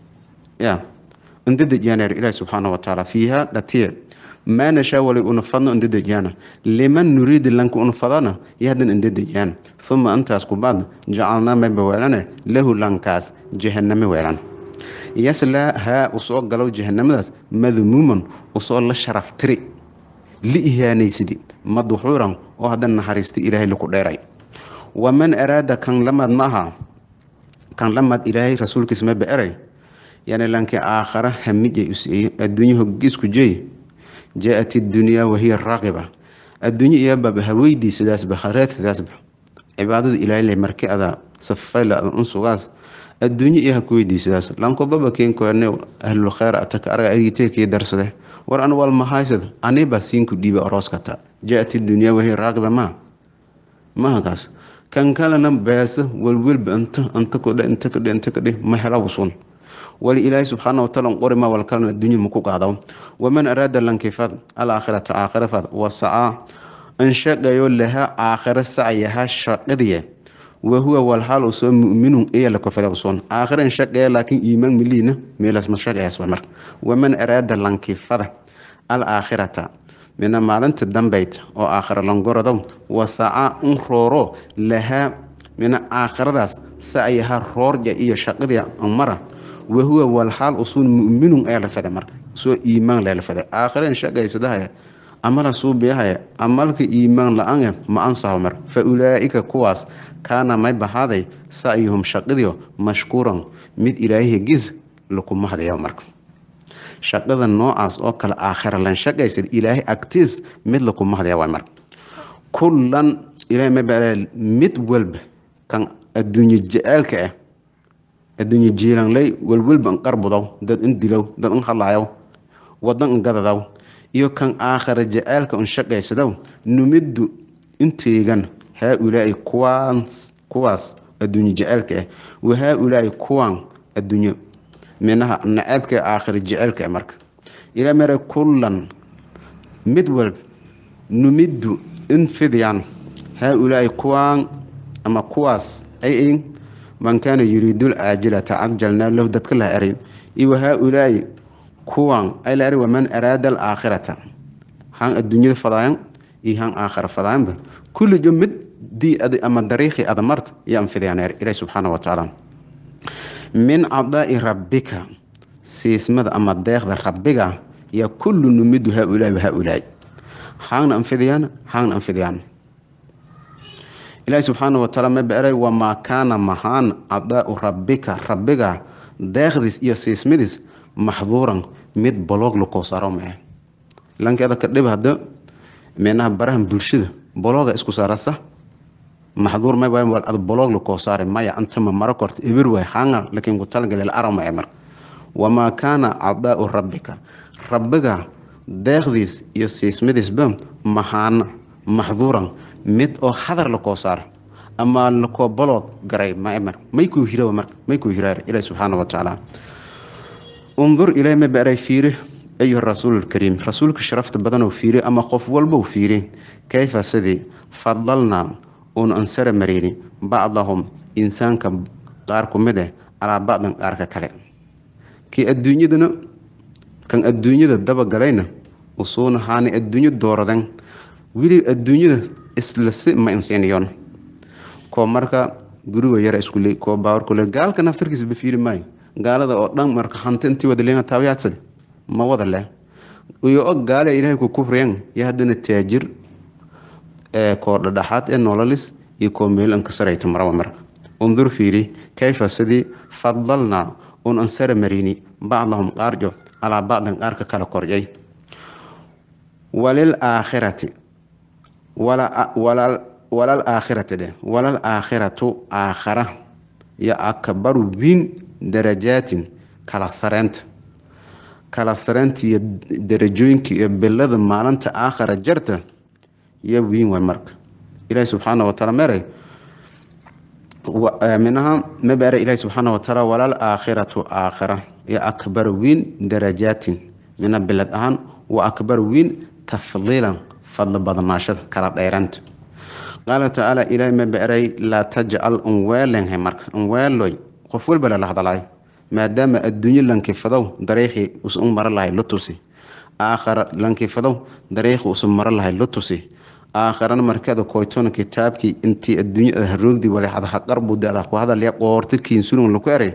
ya indadejyaana ilahi subxaana watacaala fiiha dhatiye maa nashaa wali una fadno indadejyaana liman nuriidi lanka una fadana yahdan indadejyaan uma intaas ku baad jacalnaa mayba weelane lahu lankaas jahaname weelan yaslaa haa usoo galow jahanamadaas madmuuman usoo la sharaftiri li ihaanaysidi madxuuran oo haddan naxariista ilaahay laku dheeray waman araada kan lamaad ma aha kan lamaad ilaahay rasuulkiis ma beeray yani lanki aakhara hamijay usiiye adduunyo hogiisku jeey jaa-at idunyaa wahiya raaqiba adduunyo iyaababa haweydiisadaasba hareedadaasba cibaadada ilaahay marki ada safayla ada unsugaas adduunyo iyo haku weydiisadaas lankobaba keenkoane ahlul khayr ataka arga ariiteekii darsade war an wal mahaysad anibaa siinku dhiiba orooskata jaa-at idunyaa wahiya raaqiba ma mahakaas kan kalena beesa walwelba inta inta kudhe inta kadhe inta kadhe ma hela wusun wali ilaahay subxaana wataala qorima wal kalena adduunya maku qaadaw waman araada lankifad alaakhirata aakhira fad wasacaa anshaqayo laha aakhira sacyaha shaqadiye wahuwa walxaal usoo muminun iya lakofada usoon aakhira anshaqaya laakiin iimaan miliina meelaas ma shaqayaas mar waman araada lankifada alaakhirata mina maalinta dambayt oo aakhira langorodow wasacaa un rooro lahaa mina aakhiradaas sacyaha roorja iyo shaqadii mara wahuwa walxaal usuun muminun ayaa la fada marka soo iimaan lela fada aakhireen shaqaysadahay amala suubiyahay amalka iimaan la-aan ma ansaho mar fa ulaa-ika kuwaas kaana may bahaaday sacyuhum shaqidio mashkuuran mid ilaahiya gis lakuma hadaya marka shaqada noocaas oo kale aakhira lan shaqaysad ilaahay agtiis mid lakuma hadaya waay marka kullan ilahay may baa mid walba kan adduunye je-aalka ah adduunye jiilanley welwelba n qarbudow dad in dilow dad in hadlaayow wadan in gadadaw iyo kan aakhara je-aalka un shaqaysadow numiddu inteegan haa-ulaa'i kuwaas kuwaas adduunye je-aalka ah wa haa-ulaa'i kuwaan adduunye minaha naceebka aakhira je-aalka ah marka ilaa mare kullan mid walb numiddu in fidiyaan haa-ulaa'i kuwaan ama kuwaas ay ayin man kaana yuriidu lcaajilata cajalnaa lahu dadka laha eray iyo wa haa-ulaa'i kuwan ay la eray waman araada alaakhirata han adduunyada fadaayan iyo han aakhira fadaayanba kullijo mid dii ad ama dariiqi ada marta iyo an fidiyaan er ilahi subxaana wa tacaala min cadaa'i rabbika siismada ama deeqda rabbiga yaa kullu numidu haa-ulaa'i wa haa-ulaa'i haangna anfidiyaan haangna anfidiyaan ilaahi subxaana wa taala ma beeray wamaa kaana mahaan cadaau rabbika rabbiga deeqdiis iyo siismadiis maxduuran mid boloog lakoo saaro ma ah lankeeda ka dhib hada meenaha barahan bulshada bolooga isku saarasa maxduur may waay ad boloog lakoo saare maya antama maro korta ebir waay haanga lakiin ku talagalel arama ee mar wamaa kaana cadaau rabbika rabbiga deeqdiis iyo siismadiisba mahaana maxduuran mid oo hadar lakoo saara ama lakoo baloog garay mamar maykuu hira marka maykuu hiraar ilahi subxaana wa tacaala undur ilaahi ma baray fiiri ayuha rasuul lkariim rasuulka sharafta badanoo fiiri ama qof walbow fiiri kayfa sidii fadalnaa uun ansara mareyni bacdahum insaanka qaar ku mid eh calaa bacdan qaarka kale kii adduunyadana kan adduunyada dabagalayna usuuna haani adduunyo dooradan weli adduunyada isla si ma insiiniyoon koo marka guriga yara iskule koo baawarkule gaalka naftarkiisa ba fiiri maayo gaalada oo dhan marka hanti intii wada leena taabiyaadsa ma wada leh iyo og gaale ilaahay ku kufriyeen iyo haddana taajir ee koo dhadhaxaad ee nololis iyo koo meel ankasarayta maraba marka undur fiiri kayfa sidii fadalnaa un ansara marini bacdahum qaarjo calaa bacdan qaarka kala koryay walil aakhirati walal aakhirati dheh walal aakhiratu aakhara yo akbaru wiin darajaatin kala sareynta kala sareynta iyo darajooyinka iyo bilada maalinta aakhara jarta yo wiin way marka ilaahi subxaana wa taala meeray minaha mabeere ilaahi subxaana wa taala walal aakhiratu aakhira yo akbar wiin darajaatin mina bilad ahaan wa akbar wiin tafdiilan fadli badnaashada kala dheeranta qaala tacaala ilaahi ma beeray laa tajcal unweelenhay marka unweeloy qof walba lala hadalayo maadaama adduunyo lankifadow dariiqii usu maro lahay la tusi aakhara lankifadow dariiqii usu maro lahay la tusi aakharana markada koytona kitaabkii intii adduunyada haroogdii walexadaha qarbuda ku hadalya qoorto kiinsulun laku eray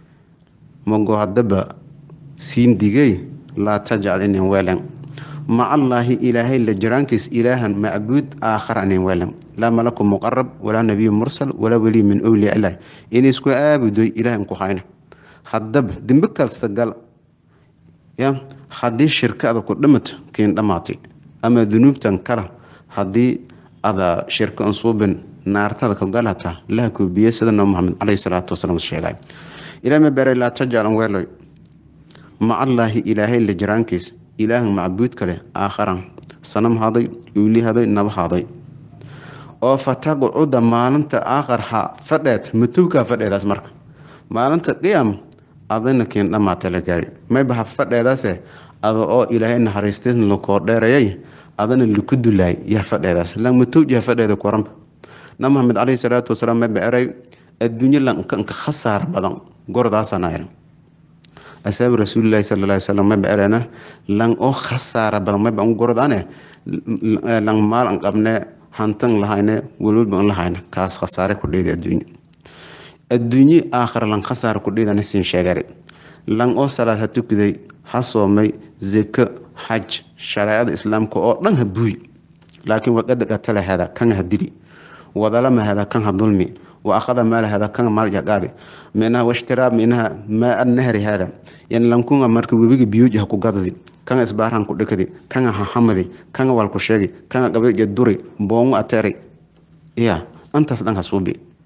mago hadaba siin digey laa tajcal inin weelen macallaahi ilaahay la jiraankiis ilaahan macbuud aakhara inin weelen laa malaku muqarab walaa nabiyu mursal walaa weliy min owliya ilah inaysku aabudoy ilaah ku hayna hadaba dembe kasta gal ya haddii shirkada ku dhimato kiin dhamaatay ama dunuubtan kala haddii ada shirka ansuubin naartada ka galata laha koobiye sida nabi maxamed caleyhi salaatu wasalaam sheegay ilaah ma beeray laa tajcal weeloy macallaahi ilaahay la jiraankiis ilaahan macbuud kale aakharan sanam haday uuli haday naba haday oo fataqcuda maalinta aakhar ha fadheed matowkaa fadheedaas marka maalinta qiyaam adana kiin dhamaata la gaari mayba ha fadheedaase ada oo ilaahay naxariistiisna lakoo dheerayay adana laku dulaay yaa fadheedaas lan matowji ha fadheeda koranba nabi maxamed caleyhi salaatu wasalaam mayba eray adduunyo lankanka khasaar badan gordaasana eran asaabi rasuulilahi sala ly slam mayba erena lan oo khasaara badan mayba an gordane lan maal an qabne hantan lahayne walwalba an lahayne kaas khasaare ku dheeda adduunye adduunye aakhira lan khasaara ku dheedana siin sheegare lan oo salaad ha tukaday ha soomay zeko xaj shareecada islaamka oo dhan ha buuy laakiin waqada qatala hada kan ha dili wadalama hada kan ha dulmi waakhada maala hada kan maal jaqaadi minaha washtiraab minaha maa nahri hada yan lankunga marka webiga biyooji ha ku gadadi kanga isbaarhan ku dhikadi kanga hahamadi kanga walku sheegi kanga qabdija duri boongu ateri ya antaas dhan ha suubi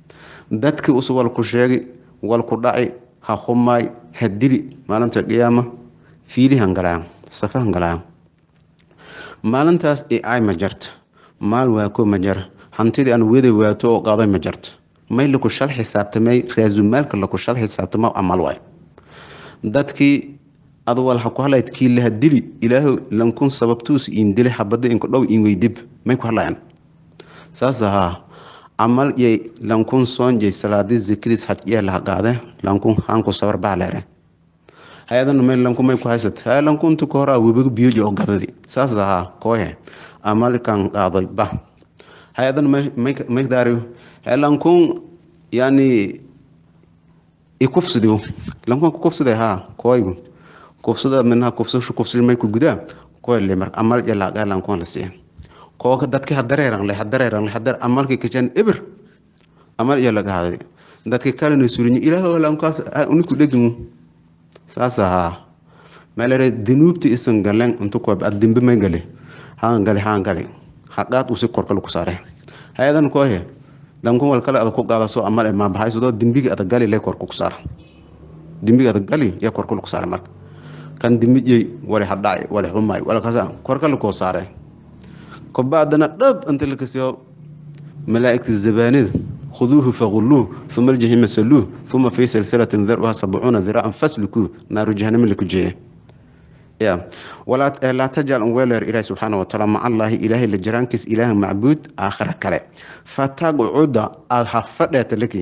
dadkii us walku sheegi walku dhaci ha humaay ha dili maalinta qiyaama fiili hangalaan safa hangalaan maalintaas i ay ma jarto maal waako ma jara hantidii aan wada waato oo qaaday ma jarto may laku shal xisaabtamay raasumaalka laku shal xisaabtamo amal waay dadkii adwal ha ku halayd kii laha dili ilaahu lankun sababtuus in dili habada inku dhow in weydib may ku hadlayan saas ahaa camal yay lankun soonjay salaadi zikadiis xajyaa laha qaade lankun haanku sabar baa leere hay-adana may lankun may ku haysat hay lankuntu ka horaa webiga biyoji oo gadadi saas ahaa kooye amalkan qaadoy ba hay-adana may may daari hay lankun yani ikufsidiw lankun kufsiday haa kooygu kufsada minaha kufsashu kufsashu may ku gudaa kooy le mar amal jalaaqa lankun la siiya kooka dadki hadareeran le hadareeran le hadar amalki kajan ibir amal iyo laga haday dadki kalena surinyo ilaahu lankaas uniku dhegimu saas ahaa meelere dinuubti isan galen intu koob adimbe may gale haan gale haan gale haqaad usi korkal ku saare hayadan koohe lankun wal kale ada ku qaadaso amal e maabahaysado dimbigi ada gali le korku ku saar dimbigi ada gali ya korkul ku saare marka kan dimbijey wali hadhacay wali xumay wala kasa korkal koo saare كبعدنا دب أنت لك سيو ملائكة الزبانيد خذوه فغلوه ثم الجحيم سلوه ثم في سلسلة ذرعها سبعون ذراعا فاسلكوه نار جهنم لك جيه يا ولا لا تجعل ويلر إله سبحانه وتعالى مع الله إله اللي جرانكس إله معبود آخر كلا فتقعد أحفظت لك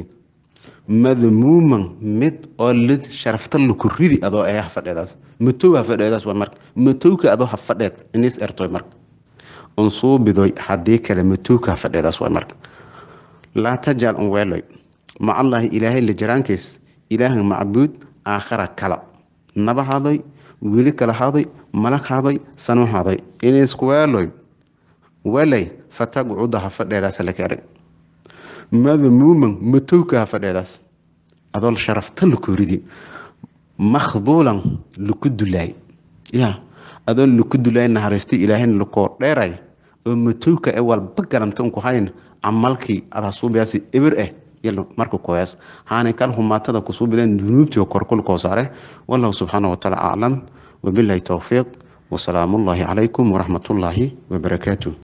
مذموما مد أولد شرفت له كريدي أدو أيه حفظت متو حفظت ومرك متوك أدو حفظت إنيس إرتوي مرك unsuubidoy haddii kale matuuka fadhidaas waay marka laa tajal un weeloy macallaahi ilaahay la jaraankiis ilaahan macbuud aakhara kala naba hadoy weli kala hadoy malag hadoy sanu hadoy inisku weeloy weelay fatagcuda ha fadheedaas la keenay madmuuman matowka ha fadheedaas adoo sharafta lakoridi makhduulan laku dulaay ya adoo laku dulaay naxariistay ilaahayna lakoo dheeray oo matowka ee walba garanta unku hayn camalkii adasuubiyaasi ebir ah yalo marka koyaas haanay kal humaatada kusuubideen dunuubtii korkul koo saare wallahu subxaana watacaala aclam wabilahi towfiiq wasalaamullaahi calaykum waraxmatullaahi wabarakaatuh